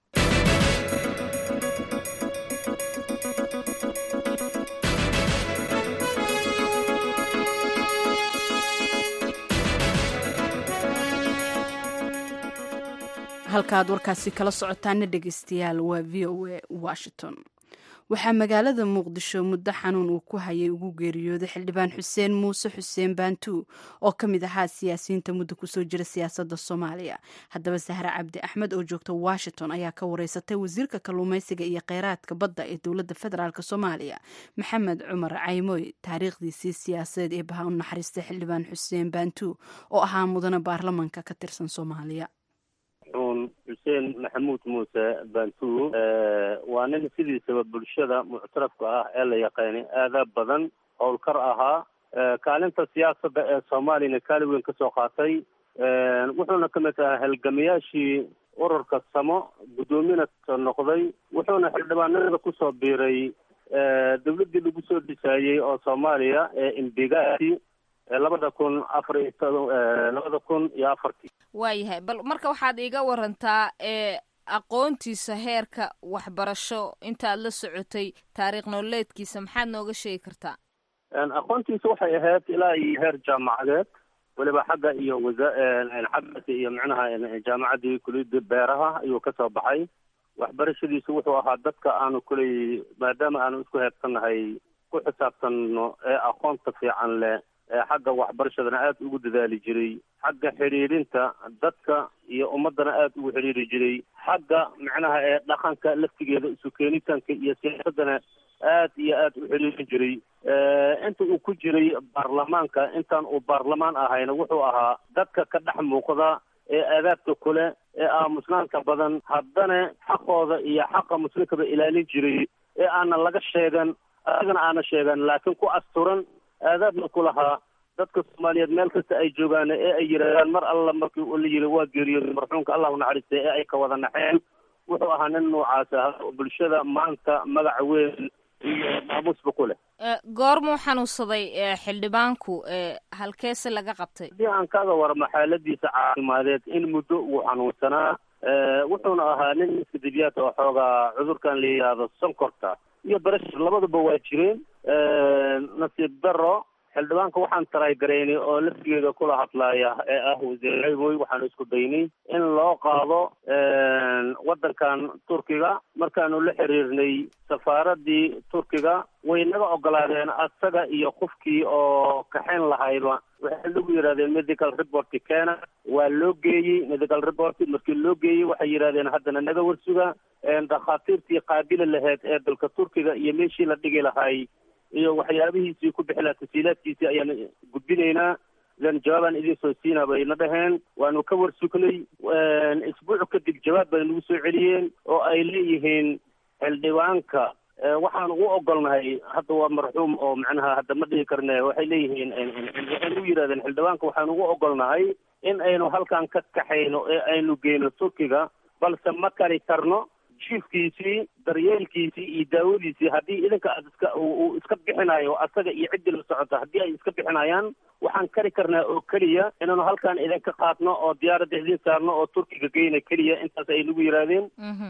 halkaaad warkaasi kala socotaana dhegeystayaal waa v o a washington waxaa magaalada muqdisho muddo xanuun uu ku hayay ugu geeriyooday xildhibaan xuseen muuse xuseen baantuu oo ka mid ahaa siyaasiyiinta muddo kusoo jira siyaasadda soomaaliya haddaba sahre cabdi axmed oo joogta washington ayaa ka wareysatay wasiirka kalluumeysiga iyo kheyraadka badda ee dowladda federaalk soomaaliya maxamed cumar caymoy taariikhdiisii siyaasadeed ee baha u naxariistay xildhibaan xuseen baantuu oo ahaa mudane baarlamanka ka tirsan soomaaliya xuseen maxamuud muuse bantuu waa nin sidiisaba bulshada muctarafka ah ee la yaqaanay aada badan howlkar ahaa kaalinta siyaasadda ee soomaaliyana kaali weyn ka soo qaatay wuxuuna ka mid ahaa halgamayaashii ururka samo guddoomina noqday wuxuuna xildhibaanada kusoo biiray dawladdii lagu soo dhisaayey oo soomaaliya ee imbigati labada kun afar iyo to- labada kun iyo afartii waayahay bal marka waxaad iiga warantaa ee aqoontiisa heerka waxbarasho intaad la socotay taariikh nololeedkiisa maxaad nooga sheegi kartaa aqoontiisa waxay ahayd ilaa iyo heer jaamacadeed weliba xagga iyo wasa xaggaasi iyo micnaha jaamacaddii kuliyadda beeraha ayuu kasoo baxay waxbarashadiisu wuxuu ahaa dadka aanu kuley maadaama aanu isku heebsannahay ku xisaabtanno ee aqoonta fiican leh ee xagga waxbarashadana aada ugu dadaali jiray xagga xidhiidhinta dadka iyo ummadana aada ugu xidhiiri jiray xagga macnaha ee dhaqanka laftigeeda isu keenitaanka iyo siyaasadana aad iyo aad u xidhiirin jiray inta uu ku jiray baarlamaanka intaan uu baarlamaan ahayna wuxuu ahaa dadka ka dhex muuqda ee aadaabta kule ee aamusnaanka badan haddana xaqooda iyo xaqa muslimkaba ilaalin jiray ee aanan laga sheegan adigana aana sheegan laakiin ku asturan aadaabna ku lahaa dadka soomaaliyeed meel kasta ay joogaan ee ay yidhaahdaan mar alla markii uu la yiri waa geeriyooday marxuumka allah u naxariistay ee ay ka wada naxeen wuxuu ahaa nin noocaas ah oo bulshada maanta magaca weyn iyo maamuusba ku leh goormuu xanuunsaday xildhibaanku halkeese laga qabtay haddii aan kaga waramo xaaladiisa caafimadeed in muddo uu xanuunsanaa wuxuuna ahaa nin iskadibiyaad oo xoogaa cudurkan la yidhaahdo sonkorta iyo barashar labaduba waa jireen nasiib daro xildhibaanka waxaan taraygaraynay oo laftigeeda kula hadlaaya ee ah wasiir ceyboy waxaanu isku daynay in loo qaado waddankan turkiga markaanu la xiriirnay safaaradii turkiga way naga ogolaadeen asaga iyo qofkii oo kaxayn lahayba waxay lagu yidhahdeen medical report keena waa loo geeyey medical report markii loo geeyey waxay yidhahdeen haddana naga warsuga dhakhaatiirtii qaabili lahayd ee dalka turkiga iyo meeshii la dhigi lahay iyo waxyaabihiisii ku bixi lahaa tasiilaadkiisii ayaan gudbinaynaa idan jawaabaan idin soo siinaa bayna dhaheen waanu ka warsugnay isbuuc kadib jawaab bay nagu soo celiyeen oo ay leeyihiin xildhibaanka waxaan ugu ogolnahay hadda waa marxuum oo macnaha hadda ma dhihi karne waxay leeyihiin waxay nagu yidhahdeen xildhibaanka waxaan ugu ogolnahay in aynu halkan ka kaxayno ee aynu geyno turkiga balse ma kari karno jiifkiisii daryeelkiisii iyo daawadiisii haddii idinka aad iska uu iska bixinayo asaga iyo ciddii la socota haddii ay iska bixinayaan waxaan kari karnaa oo keliya inaanu halkaan idinka qaadno oo diyaaradda idin saarno oo turkiga geyna keliya intaas ay nagu yidhaahdeen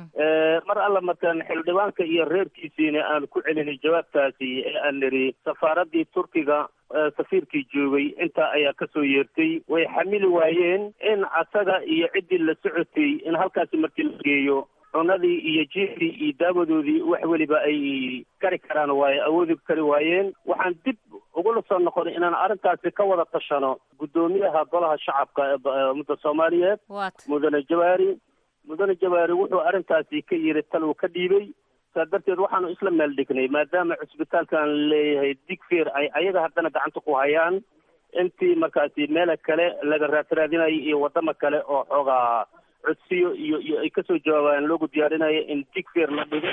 mar alla markaan xildhibaanka iyo reerkiisiina aan ku celinay jawaabtaasi ee aan niri safaaraddii turkiga safiirkii joogay intaa ayaa kasoo yeertay way xamili waayeen in asaga iyo ciddii la socotay in halkaasi markii la geeyo cunadii iyo jiifkii iyo daawadoodii wax weliba ay kari karaan waaye awoodi kari waayeen waxaan dib ugula soo noqonay inaan arrintaasi ka wada tashano guddoomiyaha golaha shacabka ee ummadda soomaaliyeed mudane jawaari mudane jawaari wuxuu arrintaasi ka yiri tal uu ka dhiibay saa darteed waxaanu isla meel dhignay maadaama cusbitaalkan leeyahay digfeer ay ayaga haddana gacanta ku hayaan intii markaasi meela kale laga raadraadinayo iyo waddamo kale oo xoogaa codsiyo iyo iyo ay kasoo jawaabaan loogu diyaarinayo in digfeer la dhigo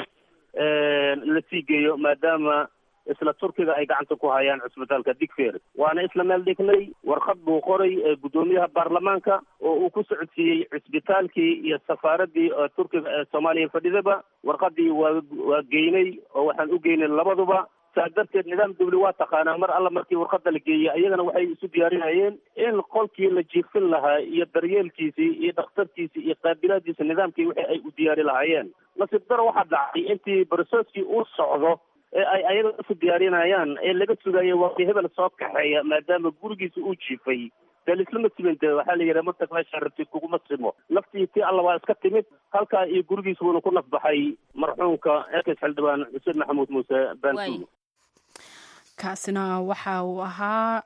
la sii geeyo maadaama isla turkiga ay gacanta ku hayaan cusbitaalka digfeer waana isla meel dhignay warqad buu qoray guddoomiyaha baarlamaanka oo uu ku socodsiiyey cusbitaalkii iyo safaaraddii turkiga ee soomaaliya fadhidaba warqadii waa waa geynay oo waxaan u geynay labaduba saa darteed nidaam dawli waa taqaanaa mar alla markii warqada la geeyey ayagana waxay isu diyaarinayeen in qolkii la jiifin lahaa iyo daryeelkiisii iyo dhakhtarkiisii iyo qaabilaadiisa nidaamkii wixii ay u diyaari lahaayeen nasiib daro waxaa dhacay intii barsooskii uu socdo ee ay ayaga isu diyaarinayaan ee laga sugayo waa hebel soo kaxeeya maadaama gurigiisa uu jiifay dee lislama siminte waxaa la yidhaha martag meeshaa rabtid kuguma simo naftii tii alla waa iska timid halkaa iyo gurigiisa wuuna ku nafbaxay marxuumka eekes xildhibaan xuseen maxamuud muuse bantu kaasina waxa uu ahaa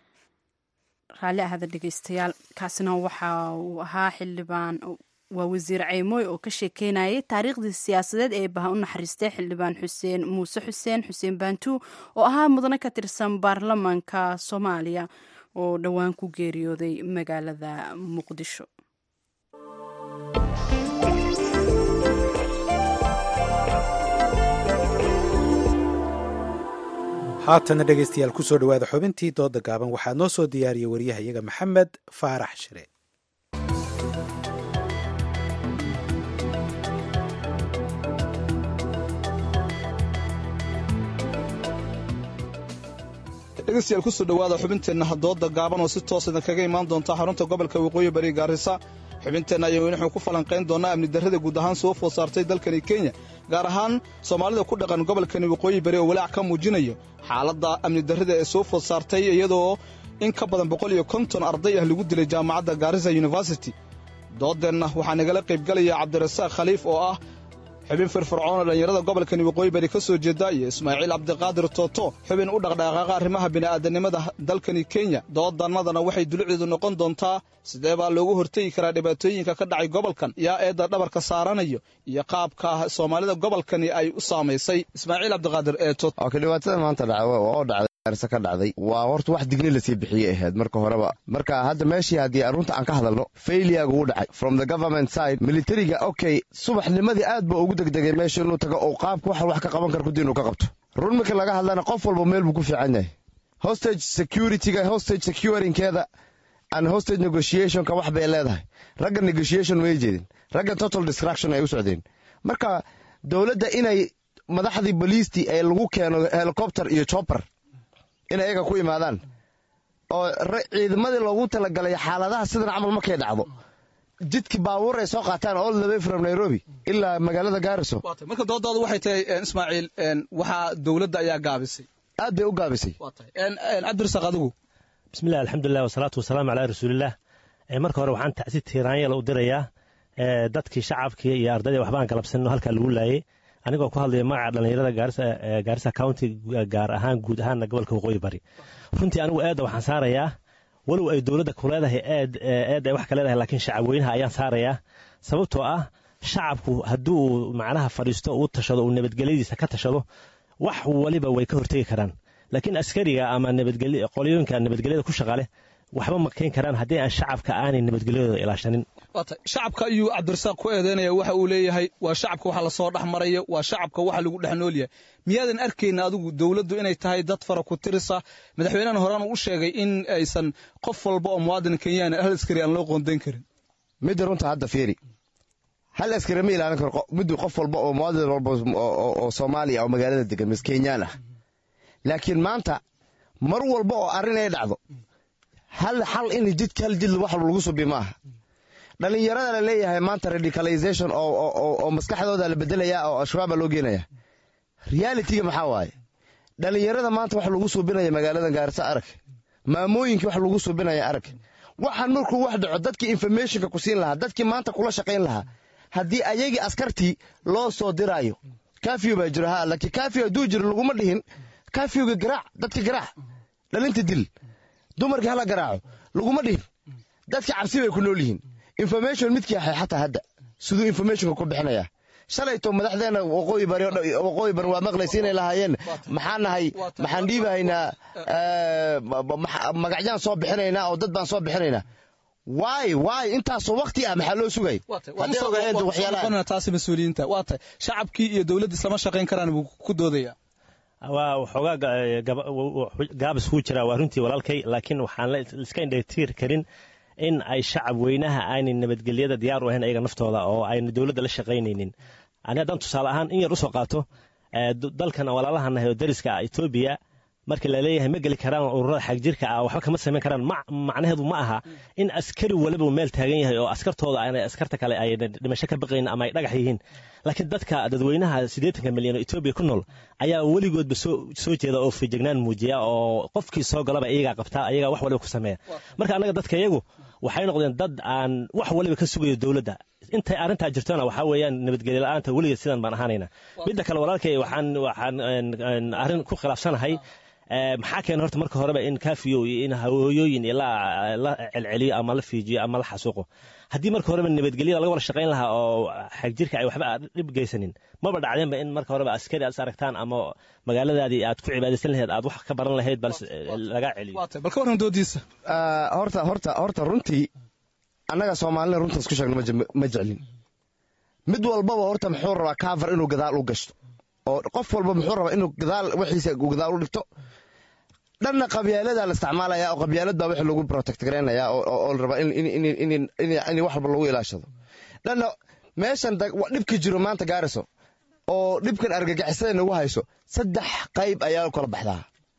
raalli ahada dhegeystayaal kaasina waxa uu ahaa xildhibaan waa wasiir ceymooy oo ka sheekeynayay taariikhdii siyaasadeed ee baha u naxariistay xildhibaan xuseen muuse xuseen xuseen baantu oo ahaa mudane ka tirsan baarlamaanka soomaaliya oo dhowaan ku geeriyooday magaalada muqdisho haatana dhegeystayaal kusoo dhawaada xubintii dooda gaaban waxaa noo soo diyaariyay waryahayaga maxamed faarax shire dhegeystayaal kusoo dhowaada xubinteenna hadooda gaaban oo si toos idin kaga imaan doonta xarunta gobolka waqooyi bari gaarisa xubinteenna ayaynu waxaan ku falanqayn doonaa amni darrada guud ahaan soo food saartay dalkani kenya gaar ahaan soomaalida ku dhaqan gobolkani waqooyi bari oo walaac ka muujinayo xaaladda amni darrada ee soo food saartay iyadoo in ka badan boqol iyo konton arday ah lagu dilay jaamacadda gaarisa university doodeenna waxaa nagala qaybgalaya cabdirasaaq khaliif oo ah xubin firfircoon oo dhallinyarada gobolkani waqooyi bari ka soo jeeda iyo ismaaciil cabdiqaadir tooto xubin u dhaqdhaqaaqa arrimaha bini'aadanimada dalkani kenya doodannadana waxay dulucdeedu noqon doontaa sidee baa loogu hortegi karaa dhibaatooyinka ka dhacay gobolkan yaa eedda dhabarka saaranayo iyo qaabka soomaalida gobolkani ay u saamaysay ismaaciil cabdiqaadir ee tooto oka dhibaatada maanta dhacay oo dhacday gaarisa ka dhacday waa horta wax digni lasii bixiyey ahayd marka horeba marka hadda meeshii haddii arunta aan ka hadalno failiyaga uu dhacay from the government side militariga okay subaxnimadii aad ba ugu degdegay meesha inuu tago oo qaabka wax wax ka qaban kara kudi inuu ka qabto run marka laga hadlana qof walba meel buu ku fiican yahay hostage securityga hostage securingkeeda and hostage negotiationka wax bay leedahay ragga negotiation may jeedin ragga total destruction ay u socdeen marka dowladda inay madaxdii boliistii ee lagu keeno helicopter iyo chopper in ayaga ku imaadaan oo ciidamadii loogu talagalay xaaladaha sidan camal markay dhacdo jidki baabuur ay soo qaataan all the way from nairobi ilaa magaalada gaariso marka doodaadu waxay tahay ismaaciil waxaa dowladda ayaa gaabisay aad bay u gaabisay cabdirasaaq adigu bismillahi alxamdulilah wasalaatu wasalaamu calaa rasuulillaah marka hore waxaan tacsi tiiraanyala u dirayaa dadkii shacabkii iyo ardayda waxbaan galabsanno halkaa lagu laayay anigoo ku hadlaya magaca dhallinyarada gaarisa county gaar ahaan guud ahaanna gobolka waqooyi bari runtii anigu eedda waxaan saarayaa walow ay dowladda ku leedahay eed eed ay wax ka leedahay laakiin shacabweynaha ayaan saarayaa sababtoo ah shacabku haddii uu macnaha fadhiisto uu tashado uu nabadgelyadiisa ka tashado wax waliba way ka hortegi karaan laakiin askariga ama qoliyooyinka nabadgelyada ku shaqale waxba ma keyn karaan haddii aan shacabka aanay nabadgelyadooda ilaashanin shacabka ayuu cabdirasaaq ku eedeynaya waxa uu leeyahay waa shacabka waxa lasoo dhex marayo waa shacabka waxa lagu dhex nool yahay miyaadan arkayna adigu dowladdu inay tahay dad fara ku tirisa madaxweynahan horaan u sheegay in aysan qof walba oo muwaadin kenyaan hal askari aan loo qoondayn karin midda runta hadda fiiri hal askari ma ilaalin karo middu qof walba oo muwaadin walba oo soomaaliya oo magaalada degan mis kenyaan ah laakiin maanta mar walba oo arrin ay dhacdo hal xal in jidka hal jid wax lagu subi maaha dhallinyarada la leeyahay maanta radicalization oo maskaxdooda la bedelaya oo al-shabaaba loo geenaya realitiga maxaa waaye dhallinyarada maanta wax lagu suubinaya magaalada gaarisa arag maamooyinkii wax lagu suubinaya arag waxaan markuu wax dhaco dadkii informationka ku siin lahaa dadkii maanta kula shaqayn lahaa haddii ayagii askartii loo soo diraayo kafiyo baa jiro ha laakiin kafiyo hadduu jiro laguma dhihin kafiyowga garaac dadka garaac dhalinta dil dumarkii hala garaaco laguma dhihin dadka cabsi bay ku nool yihiin information midkii ahay xataa hadda siduu informationka ku bixinaya shalayto madaxdeena waqooyi bari waqooyi bari waa maqlaysa inay lahaayeen maxaan nahay maxaan dhiibahaynaa magacyaan soo bixinaynaa oo dad baan soo bixinaynaa waay waay intaasoo wakti ah maxaa loo sugay taasi mas-uuliyiinta waa tahay shacabkii iyo dowladda islama shaqayn karaan buu ku doodaya waa waxoogaa gaabis kuu jiraa waa runtii walaalkay laakiin waxaan iska indhatiir karin in ay shacab weynaha aanay nabadgelyada diyaar u ahayn ayaga naftooda oo ayna dowladda la shaqaynaynin ani haddaan tusaale ahaan in yar usoo qaato dalkan walaalahanahay oo dariska etoobiya marka laleeyahay ma geli karaan ururada xagjirka ah waxba kama samayn karaan macnaheedu ma aha in askari waliba meel taagan yahay oo askartooda aanay askarta kale ay dhimasho ka baqayn ama ay dhagax yihiin laakiin dadka dadweynaha siddeetanka milyan oo etoobiya ku nool ayaa weligoodba soo jeeda oo fijignaan muujiya oo qofkii soo galaba iyagaa qabtaa iyagaa wax waliba ku sameeya marka annaga dadka iyagu waxay noqdeen dad aan wax waliba ka sugayo dowladda intay arrintaa jirtona waxaa weeyaan nabadgelyo la-aanta weligeed sidan baan ahaanayna midda kale walaalkay waxaan waxaan arrin ku khilaafsanahay maxaa keena horta marka horeba in kafiyo iyo in hawooyooyin la celceliyo ama la fiijiyo ama la xasuuqo haddii marka horeba nabadgelyada laga wada shaqayn lahaa oo xagjirka ay waxba dhib geysanin maba dhacdeenba in marka horeba askari aad is aragtaan ama magaaladaadii aad ku cibaadaysan lahayd aad wax ka baran lahayd bal laga celiyo bal ka warran doodiisa horta horta horta runtii annaga soomaalina runta isku sheegno ma jeclin mid walbaba horta muxuu rabaa kaafar inuu gadaal u gashto oo qof walba muxuu rabaa inuu gadaal wixiisa gadaal u dhigto dhanna qabyaalada la isticmaalaya oo qabyaalad baa wixii lagu protect garaynaya oo la rabaa in wax walba lagu ilaashado dhanna meeshan dhibka jiro maanta gaariso oo dhibkan argagixisada nagu hayso saddex qayb ayaa kala baxdaa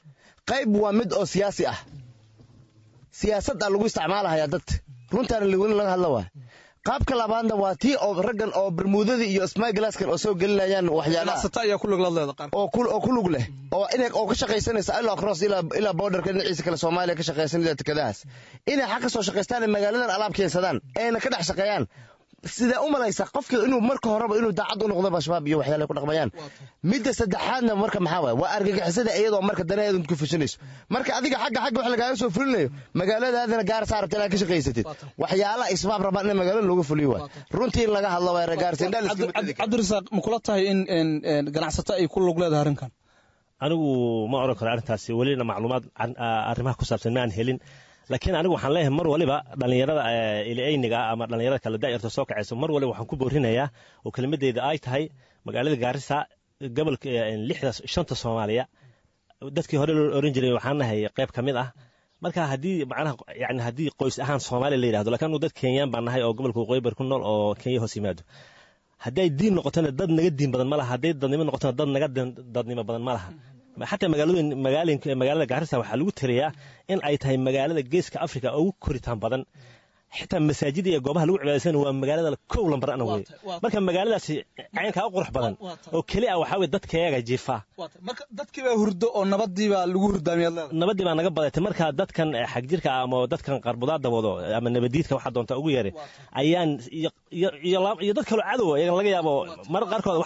qayb waa mid oo siyaasi ah siyaasadda lagu isticmaalahayaa dadka runtaana weli laga hadla waay qaabka labaadna waa tii oo raggan oo bermuudadii iyo smyglaskan oo soo gelinayaan waxyaalaha oo ku lug leh oo inay oo ka shaqaysanaysa ilaa cross ilaa ilaa borderka dhinaciisa kale soomaaliya ka shaqaysan ilaa tikadahaas inay xag ka soo shaqaystaan ee magaaladan alaab keensadaan ayna ka dhex shaqeeyaan sidee u malaysa qofkii inuu marka horeba inuu daacad u noqdo shabaab iyo waxyaala ku dhaqmayaan midda saddexaadna marka maxaa waay waa argagixisada iyadoo marka danaheedu ku fushinayso marka adiga xagga xagga wax lagaaga soo fulinayo magaaladaadana gaarsa rabta inaad ka shaqaysatid waxyaala isbaab rabaan in magaalada looga fuliyo waay runtii in laga hadlo waay cabdirasaaq ma kula tahay in ganacsato ay ku lug leedahay arrinkan anigu ma oran karo arrintaasi welina macluumaad arrimaha ku saabsan ma aan helin laakiin anigu waxaan leeyahay mar waliba dhallinyarada ilayniga ama dhallinyarada kale daayarta soo kacayso mar waliba waxaan ku boorinayaa oo kelimadeyda ay tahay magaalada gaarisa gobolka lixda shanta soomaaliya dadkii hore loo oran jiray waxaan nahay qayb ka mid ah marka haddii macnaha yani haddii qoys ahaan soomaaliya la yidhahdo lakiin anu dad kenyaan baan nahay oo gobolka waqooyi bari ku nool oo kenya hoos yimaado hadday diin noqotona dad naga diin badan ma laha hadday dadnimo noqotona dad naga dadnimo badan ma laha xataa magaalooyin magaalooyinka magaalada gaarisa waxaa lagu tiriyaa in ay tahay magaalada geeska afrika ugu koritaan badan xitaa masaajida iyo goobaha lagu cibaadaysan waa magaalada kow lambar ana wey marka magaaladaasi caynkaa u qurux badan oo keli ah waxaa weye dadkayaga jiifaa marka dadkii baa hurdo oo nabadii baa lagu hurdaamiyaad leedahay nabadii baa naga badatay marka dadkan xagjirka ah ama dadkan qarbudaada wado ama nabadiidka waxaa doonta ugu yeeray ayaan iyo dad kaloo cadow iyaga laga yaabo marar qaarkood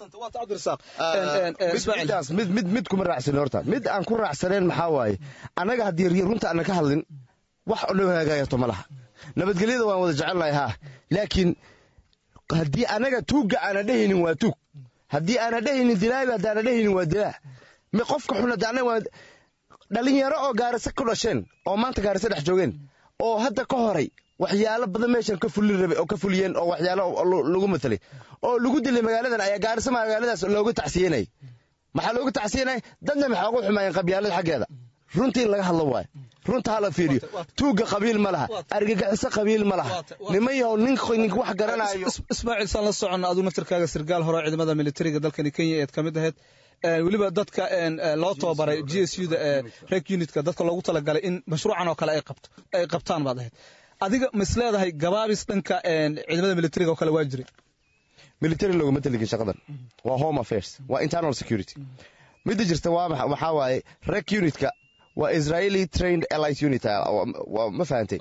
mid mid mid kuma raacsanin horta mid aan ku raacsaneen maxaa waaye annaga haddii runta aanan ka hadlin wax noo hagaagayato ma laha nabadgelyada waan wada jecelnahay haa laakiin haddii anaga tuugga aana dhehaynin waa tuug haddii aana dhehaynin dilaabi haddaana dhehaynin waa dilaa mi qofka xun hadda anaga waa dhalinyaro oo gaarisa ku dhasheen oo maanta gaarisa dhex joogeen oo hadda ka horay waxyaalo badan meeshan ka fulin rabay oo ka fuliyeen oo waxyaalo lagu matelay oo lagu dilay magaaladan ayaa gaarisa magaaladaas looga tacsiyenay maxaa looga tacsiyenay dadna maxaa ugu xumaayeen qabyaalada xaggeeda runtii in laga hadlo waayo runta hala fiiriyo tuugga qabiil ma laha argagixiso qabiil ma laha niman yahow nin nin wax garanayo ismaaciil saan la soconna aduu naftirkaaga sirgaal hore ciidamada militariga dalkani kenya eed ka mid ahayd weliba dadka loo tababaray g s u da reg unitka dadka loogu talagalay in mashruucan oo kale ay qabtaan baad ahayd adiga ma is leedahay gabaabis dhanka ciidamada militariga oo kale waa jiray military looguma taligin shaqadan waa home affairs waa internal security midda jirta waa waxaa waaye reg unitka waa israeli trained elite unit ma fahantay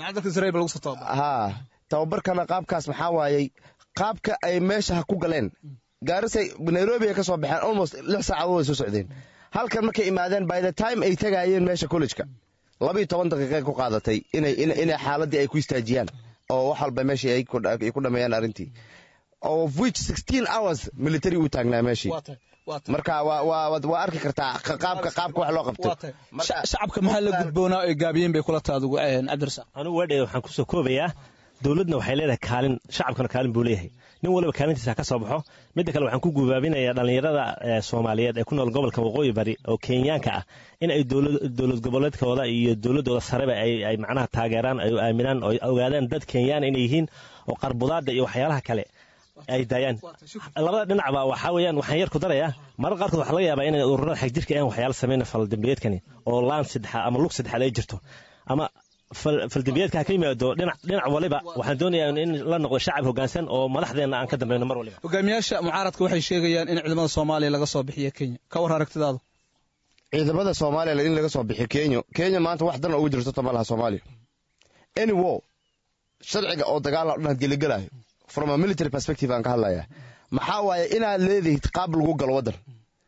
ha tababarkana qaabkaas maxaa waayey qaabka ay meesha ha ku galeen gaarisay nairobi ay ka soo baxeen almost lix saacadood ay soo socdeen halkan markay imaadeen by the time ay tagaayeen meesha collejka labiiyo toban daqiiqay ku qaadatay inay xaaladii ay ku istaajiyaan oo wax walba meeshii ay ku dhameeyaan arrintii of which sixteen hours military uu taagnaa meeshii marka waa arki kartaa qaabka qaabka wax loo qabto shacabka maxaa la gudboonaa ay gaabiyeen bay kula taadugu cabdirasaaq anigu weedhe waxaan kusoo koobayaa dowladna waxay leedahay kaalin shacabkana kaalin buu leeyahay nin waliba kaalintiisa ka soo baxo midda kale waxaan ku gubaabinayaa dhallinyarada soomaaliyeed ee ku nool gobolka waqooyi bari oo kenyaanka ah in ay dowlad goboleedkooda iyo dowladooda sareba ay macnaha taageeraan ay aaminaan oo ogaadaan dad kenyaan inay yihiin oo qarbudaada iyo waxyaalaha kale ay daayaan labada dhinacba waxaa weeyaan waxaan yar ku darayaa marar qaarkood waxaa laga yaabaa inay ururada xagjirka aan waxyaalo samayna faldambiyeedkani oo laan saddexaad ama lug saddexaad ay jirto ama faldambiyeedka ha ka yimaado dhinac dhinac waliba waxaan doonayaa in la noqdo shacab hoggaansan oo madaxdeenna aan ka dambayno mar waliba hogaamiyaasha mucaaradka waxay sheegayaan in ciidamada soomaaliya laga soo bixiyo kenya ka war aragtidaadu ciidamada soomaaliya in laga soo bixiyo kenya kenya maanta wax dan ugu jirto tama laha soomaaliya any war sharciga oo dagaal dhan hadgeligelayo from a military perspective aan ka hadlayaa maxaa waaye inaad leedahid qaab lagu galo waddan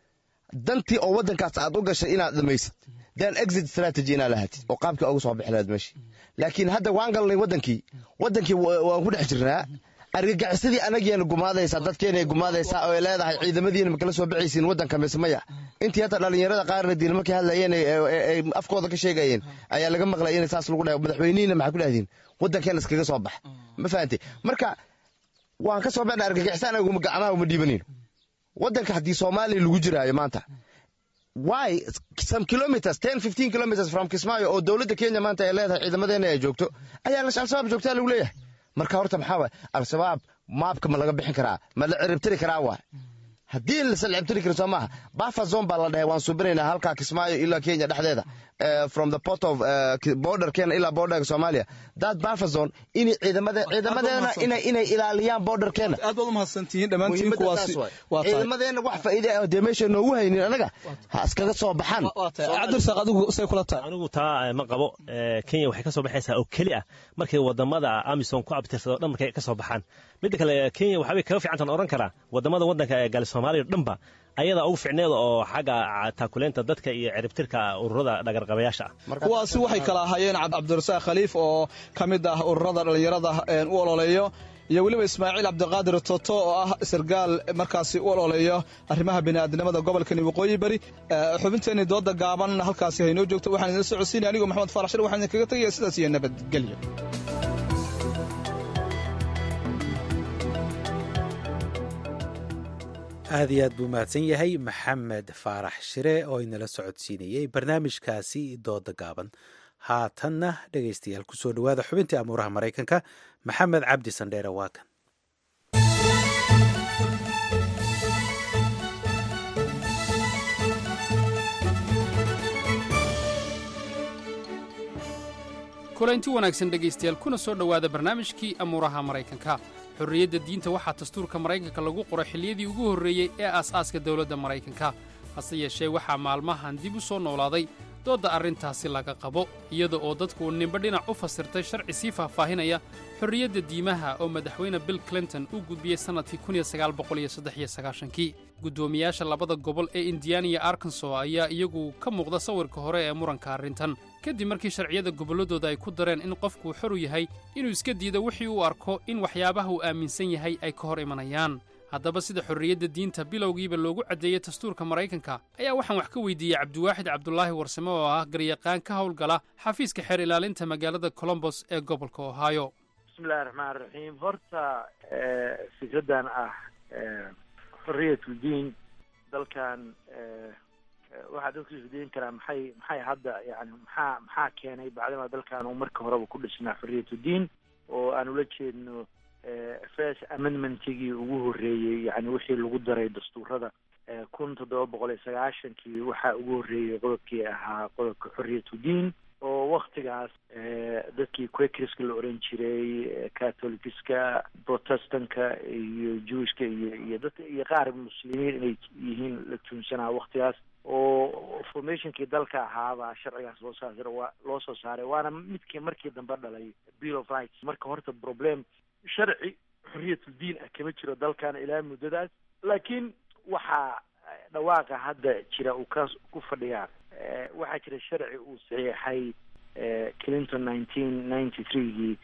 dantii oo waddankaas aad u gashay inaad dhamaysid then exit strategy inaad lahatid oo qaabkii uga soo bixi lahayd meeshii laakiin hadda waan galnay waddankii waddankii waan ku dhex jirnaa argagixisadii anagiina gumaadaysaa dadkeena gumaadaysaa oo ay leedahay ciidamadiina makala soo baxaysiin waddanka mise maya intii hata dhallinyarada qaarna diin markay hadlayeen ay afkooda ka sheegayeen ayaa laga maqlay in saas lagu dhahay madaxweynihiina maxaa ku dhahdiin waddankeena iskaga soo bax ma fahantay marka waan ka soo baxna argagixisaan aguma gacmaha uma dhiibanayno waddanka haddii soomaaliya lagu jiraayo maanta why some kilometers ten fifteen kilometers from kismaayo oo dowladda kenya maanta ay leedahay ciidamadeena ay joogto ayaa al-shabaab joogtaa lagu leeyahay marka horta maxaa waay al-shabaab maabka ma laga bixin karaa ma la ciribtiri karaa waay haddii la salcibtiri karo soo maaha buffer zone baa la dhahay waan subinaynaa halkaa kismaayo ilaa kenya dhexdeeda eh, from the port of eh, Ki- border kenya ilaa borderka soomaaliya that buffer zone inay ciidamada ciidamadeena inay inay ilaaliyaan borderkeena aad baad umahadsantihiin dhammaantiin Muhiimadda kuwaasi taas waay. waa tahay ciidamadeena wax faa'iide ah oo dee meesha noogu haynin anaga ha iskaga soo baxaan cabdirasaaq adigu say kula tahay anigu taa eh, ma qabo Eh, kenya waxay ka soo baxaysaa oo keli ah markay wadamada amisom ku abtirsado dhan markay ka soo baxaan midda kale kenya waxaa bay kaga fiicantan oran karaa wadamada wadanka ee gaali soomaaliya oo dhanba ayadaa ugu ficneeda oo xagga taakuleynta dadka iyo ciribtirka ururada dhagarqabayaasha ah kuwaasi waxay kala ahaayeen Cab- cabdirasaaq khaliif oo ka mid ah ururada dhallinyarada een, u ololeeyo iyo weliba ismaaciil cabdiqaadir toto oo ah sargaal markaasi u ololeeyo arrimaha bini'aadnimada gobolkani waqooyi bari Eh, xubinteenii dooda gaaban halkaasi haynoo joogto waxaan idin socodsiinaya anigoo maxamed faarax shir waxaan idinkaga tegaya sidaas iyo nabadgelyo aad iyo aad buu mahadsan yahay maxamed faarax shire oo inala socodsiinayey barnaamijkaasi dooda gaaban haatanna dhegaystayaal kusoo dhowaada xubintii amuuraha maraykanka maxamed cabdi sandheere waa kan kulanti wanaagsan dhegaystayaal kuna soo dhowaada barnaamijkii amuuraha maraykanka xorriyadda diinta waxaa dastuurka maraykanka lagu qoray xilliyadii ugu horreeyey ee aas-aaska dowladda maraykanka hase yeeshee waxaa maalmahan dib u soo noolaaday doodda arrintaasi laga qabo iyada oo dadku uu nimba dhinac u fasirtay sharci sii faahfaahinaya xorriyadda diimaha oo madaxweyne bill clinton u gudbiyey sannadkii kii guddoomiyaasha labada gobol ee indiana iyo arkanso ayaa iyagu ka muuqda sawirka hore ee muranka arrintan kadib markii sharciyada gobolladooda ay ku dareen in qofku xor u yahay inuu iska diido wixii uu arko in waxyaabaha uu aaminsan yahay ay ka hor imanayaan haddaba sida xorriyadda diinta bilowgiiba loogu caddeeyey dastuurka maraykanka ayaa waxaan wax ka weydiiyey cabdiwaaxid cabdulaahi warsame oo ah garyaqaan ka howlgala xafiiska xeer ilaalinta magaalada colombos ee gobolka ohio bismillahi raxmaan raxiim horta eh, fikraddan ah eh, xorriyatu diin dalkan eh, eh, waxaa dadku isweydiin karaa maxay maxay hadda yani maxaa maxaa keenay bacdama dalkan uu marka horeba ku dhisnaa xorriyatu diin oo aan ula jeedno eh, first amendmentigii ugu horreeyey yani wixii lagu daray dastuurada eh, kun toddoba boqol iyo sagaashankii waxaa ugu horreeyey qodobkii ahaa qodobka xorriyatu diin oo waktigaas eh, dadkii quakerska la oran jiray eh, catholicska protestanka iyo jewishka iyo iyo dadka iyo qaar muslimiin inay yihiin la tuunsanaa waktigaas oo formationkii dalka ahaabaa sharcigaas loo saar waa loo soo saaray waana midkii markii dambe dhalay bill of rights marka horta problem sharci xorriyatul diin ah kama jiro dalkan ilaa muddadaas laakiin waxaa eh, dhawaaqa hadda jira uu ka ku fadhiyaa eh, waxaa jira sharci uu saxiixay eh, clinton nineteen ninety threegii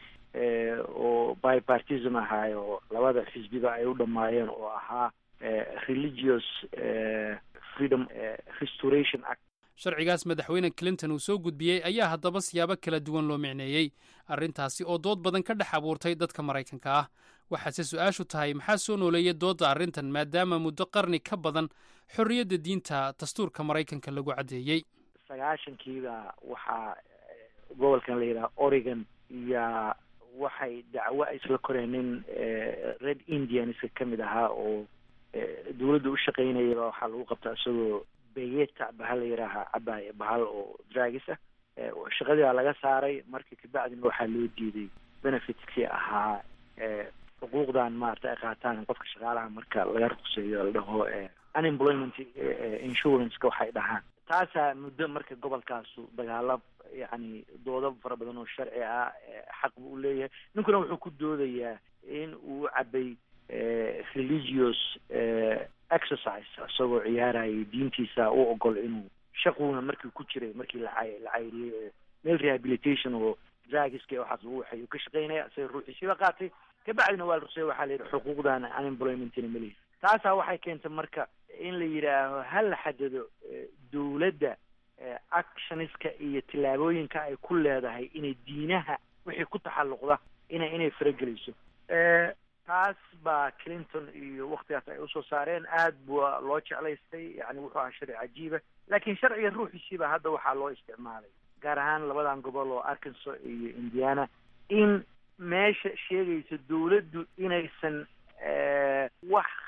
oo bipartism ahaay oo labada xisbiba ay u dhammaayeen oo ahaa eh, religious eh, freedom eh, restoration act sharcigaas madaxweyne clinton uu soo gudbiyey ayaa haddaba siyaabo kala duwan loo micneeyey arrintaasi oo dood badan ka dhex abuurtay dadka maraykanka ah waxaase su-aashu tahay maxaa soo nooleeya doodda arrintan maadaama muddo qarni ka badan xorriyadda diinta dastuurka maraykanka lagu caddeeyey sagaashankiiba waxaa eh, gobolkan la yidhaha oregon iyo waxay dacwo ay isla koreen nin eh, red indianska ka mid ahaa oo eh, dawladda u shaqaynayaba waxaa lagu qabtaa isagoo beyeta bahal la yidhaaha cabaaya bahal oo dragis ah Eh, shaqadii baa laga saaray marka kabacdina waxaa loo diiday benefitskii ahaa eh, xuquuqdan maarata ay qaataan qofka shaqaalaha marka laga ruqseeyo la dhaho eh, unemployment eh, insurance-ka waxay dhahaan taasaa muddo marka gobolkaasu dagaalo yacni doodo fara badan oo sharci ah eh, xaq buu u leeyahay ninkuna wuxuu ku doodayaa in uu cabay eh, religious eh, exercise isagoo ciyaarayay diintiisa u ogol inuu shaquuna markii ku jiray markii la cay- la cayriyey oo meel rehabilitation oo dragiska waxaas lagu waxay uu ka shaqaynaya isaga ruuxiisiiba qaatay kabacdina waa la rusey waxaa la yidhi xuquuqdan unemploymentina ma lihi taasaa waxay keentay marka in la yidhaaho ha la xadado eh, dowladda eh, actionska iyo tillaabooyinka ay ku leedahay inay diinaha wixii ku taxalluqda ina inay farageliso Eh, taas baa clinton iyo waktigaas ay usoo saareen aad bua loo jeclaystay yani wuxuu ahaa sharci cajiiba laakiin sharciga ruuxiisiiba hadda waxaa loo isticmaalay gaar ahaan labadan gobol oo arkansas iyo indiana in meesha sheegaysa dowladdu inaysan eh, wax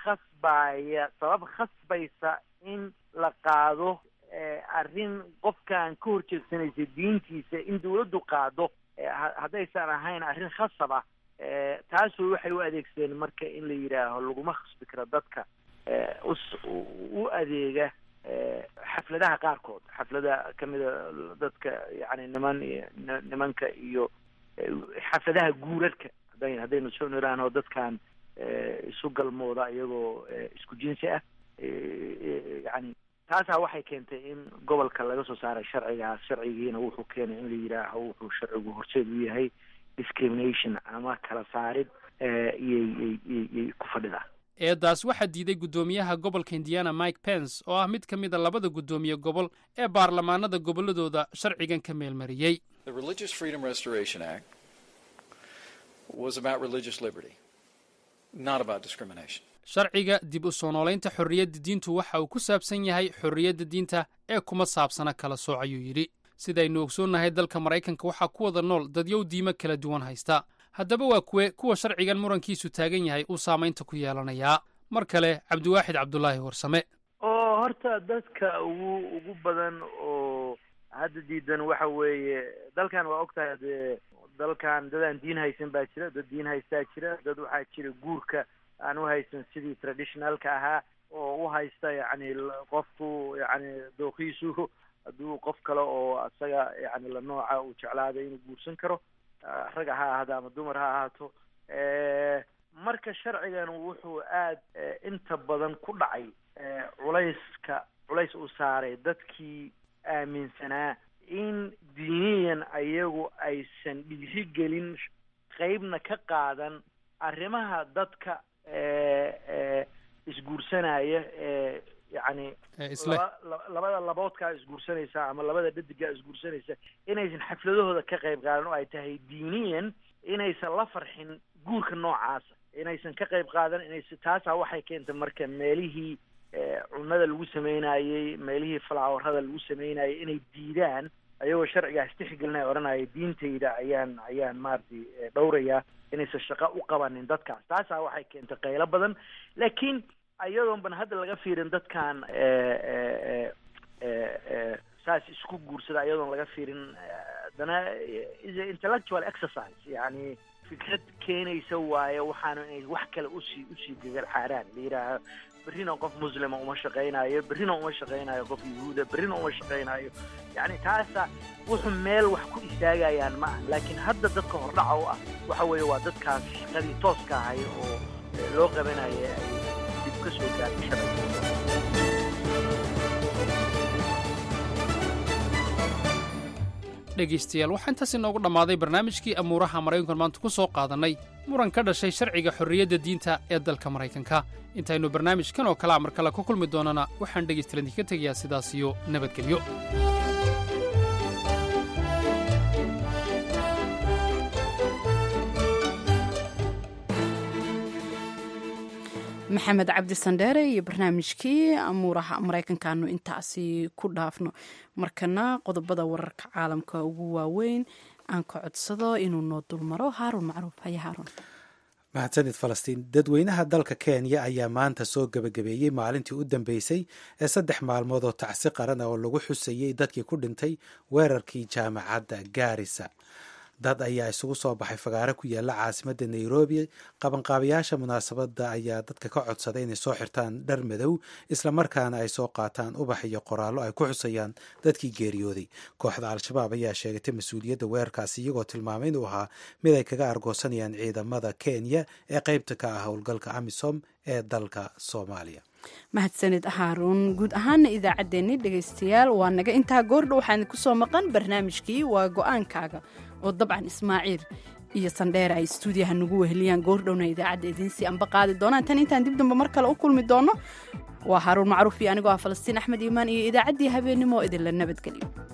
khasbaya sabab khasbaysa in la qaado arrin qofkaan ka horjeedsanaysa diintiisa in dawladdu qaado haddaysan ahayn arrin khasab ah taasoo waxay u adeegsadeen marka in la yidhaaho laguma khasbi karo dadka u adeega xafladaha qaarkood xaflada kamida dadka yani niman nimanka iyo xafladaha guurarka haday haddaynu soo niraano dadkan isu galmooda iyagoo isku jinsi ah yani taasaa waxay keentay in gobolka laga soo saaray sharcigaas sharcigiina wuxuu keenay in la yidhaaho wuxuu sharcigu horseed u yahay discrimination ama kala saarid iyoyyyyay ku fadhidaa eedaas waxaa diiday guddoomiyaha gobolka indiana mike pence oo ah mid ka mid a labada guddoomiye gobol ee baarlamaanada gobolladooda sharcigan ka meelmariyey sharciga dib u soo noolaynta xorriyadda diintu waxa uu ku saabsan yahay xorriyadda diinta ee kuma saabsana kala sooc ayuu yidhi sidaynu ogsoonnahay dalka maraykanka waxaa ku wada nool dadyow diimo kala duwan haysta haddaba waa kuwe kuwa sharcigan murankiisu taagan yahay uu saamaynta ku yeelanayaa mar kale cabdiwaaxid cabdulaahi warsame oo horta dadka ugu ugu badan oo hadda diidan waxa weeye dalkan waa ogtahay dee dalkan dad aan diin haysan baa jira dad diin haystaa jira dad waxaa jira guurka aan u haysan sidii traditionalka ahaa oo u haysta yacni qofku yacni dooqiisu hadduu qof kale oo isaga yani la nooca uu jeclaada inuu guursan karo rag ha ahaado ama dumar ha ahaato marka sharcigan wuxuu aad inta badan ku dhacay culayska culays uu saaray dadkii aaminsanaa in diiniyan ayagu aysan dhiirigelin qeybna ka qaadan arrimaha dadka isguursanaya ee yacni labada laboodkaa isguursanaysa ama labada dhadigaa isguursanaysa inaysan xafladahooda ka qayb qaadan oo ay tahay diiniyan inaysan la farxin guurka noocaasa inaysan ka qayb qaadan inaysa taasaa waxay keentay marka meelihii cunada lagu sameynayey meelihii falaawarada lagu sameynayay inay diidaan ayagoo sharcigaas tixgelinaya odhanaya diintayda ayaan ayaan maaragtay dhowrayaa inaysan shaqo u qabanin dadkaas taasaa waxay keentay qaylo badan laakiin iyadoon ban hadda laga fiirin dadkan saas isku guursada iyadoon laga fiirin haddana is intellectual exercise yani fikrad keenaysa waaye waxaana inay wax kale usii usii gagal xaaraan la yidhaaha berrina qof muslima uma shaqaynayo berrina uma shaqaynayo qof yahuuda berrina uma shaqaynayo yani taasa wuxuu meel wax ku istaagayaan ma ah laakiin hadda dadka hordhaca u ah waxa weeye waa dadkaas shaqadii tooska ahay oo loo qabanaya ay dib ka soo gaartay sharciga dhegaystayaal waxaa intaas inoogu dhammaaday barnaamijkii amuuraha maraykankan maanta ku soo qaadannay muran ka dhashay sharciga xorriyadda diinta ee dalka maraykanka intaynu barnaamijkan oo kalea mar kale ku kulmi doonana waxaan dhegaystayaal idinka tegayaa sidaas iyo nabadgelyo maxamed cabdi sandheere iyo barnaamijkii amuuraha maraykankaanu intaasi ku dhaafno markana qodobada wararka caalamka ugu waaweyn aan ka codsado inuu noo dulmaro haaruun macruuf haya haaruun mahadsanid falastiin dadweynaha dalka kenya ayaa maanta soo gebagabeeyey maalintii u dambeysay ee saddex maalmood oo tacsi qaran ah oo lagu xusayey dadkii ku dhintay weerarkii jaamacadda gaarisa dad ayaa isugu soo baxay fagaare ku yaala caasimadda nairobi qabanqaabayaasha munaasabadda ayaa dadka ka codsaday inay soo xirtaan dhar madow islamarkaana ay soo qaataan ubax iyo qoraallo ay ku xusayaan dadkii geeriyooday kooxda al-shabaab ayaa sheegatay mas-uuliyadda weerarkaasi iyagoo tilmaamay inuu ahaa mid ay kaga argoosanayaan ciidamada kenya ee qeybta ka ah howlgalka amisom ee dalka soomaaliya mahadsanid haaruun guud ahaana idaacaddeenni dhegaystayaal waa naga intaa goordha waxaan ku soo maqan barnaamijkii waa go-aankaaga oo dabcan ismaaciil iyo sandheer ay stuudiyaha nagu weheliyaan goordhowna idaacadda idiinsii anba qaadi doonaan tan intaan dib dambe mar kale u kulmi doono waa haaruun macruuf iyo anigoo ah falastiin axmed iimaan iyo idaacaddii habeennimo idinla nabadgelyo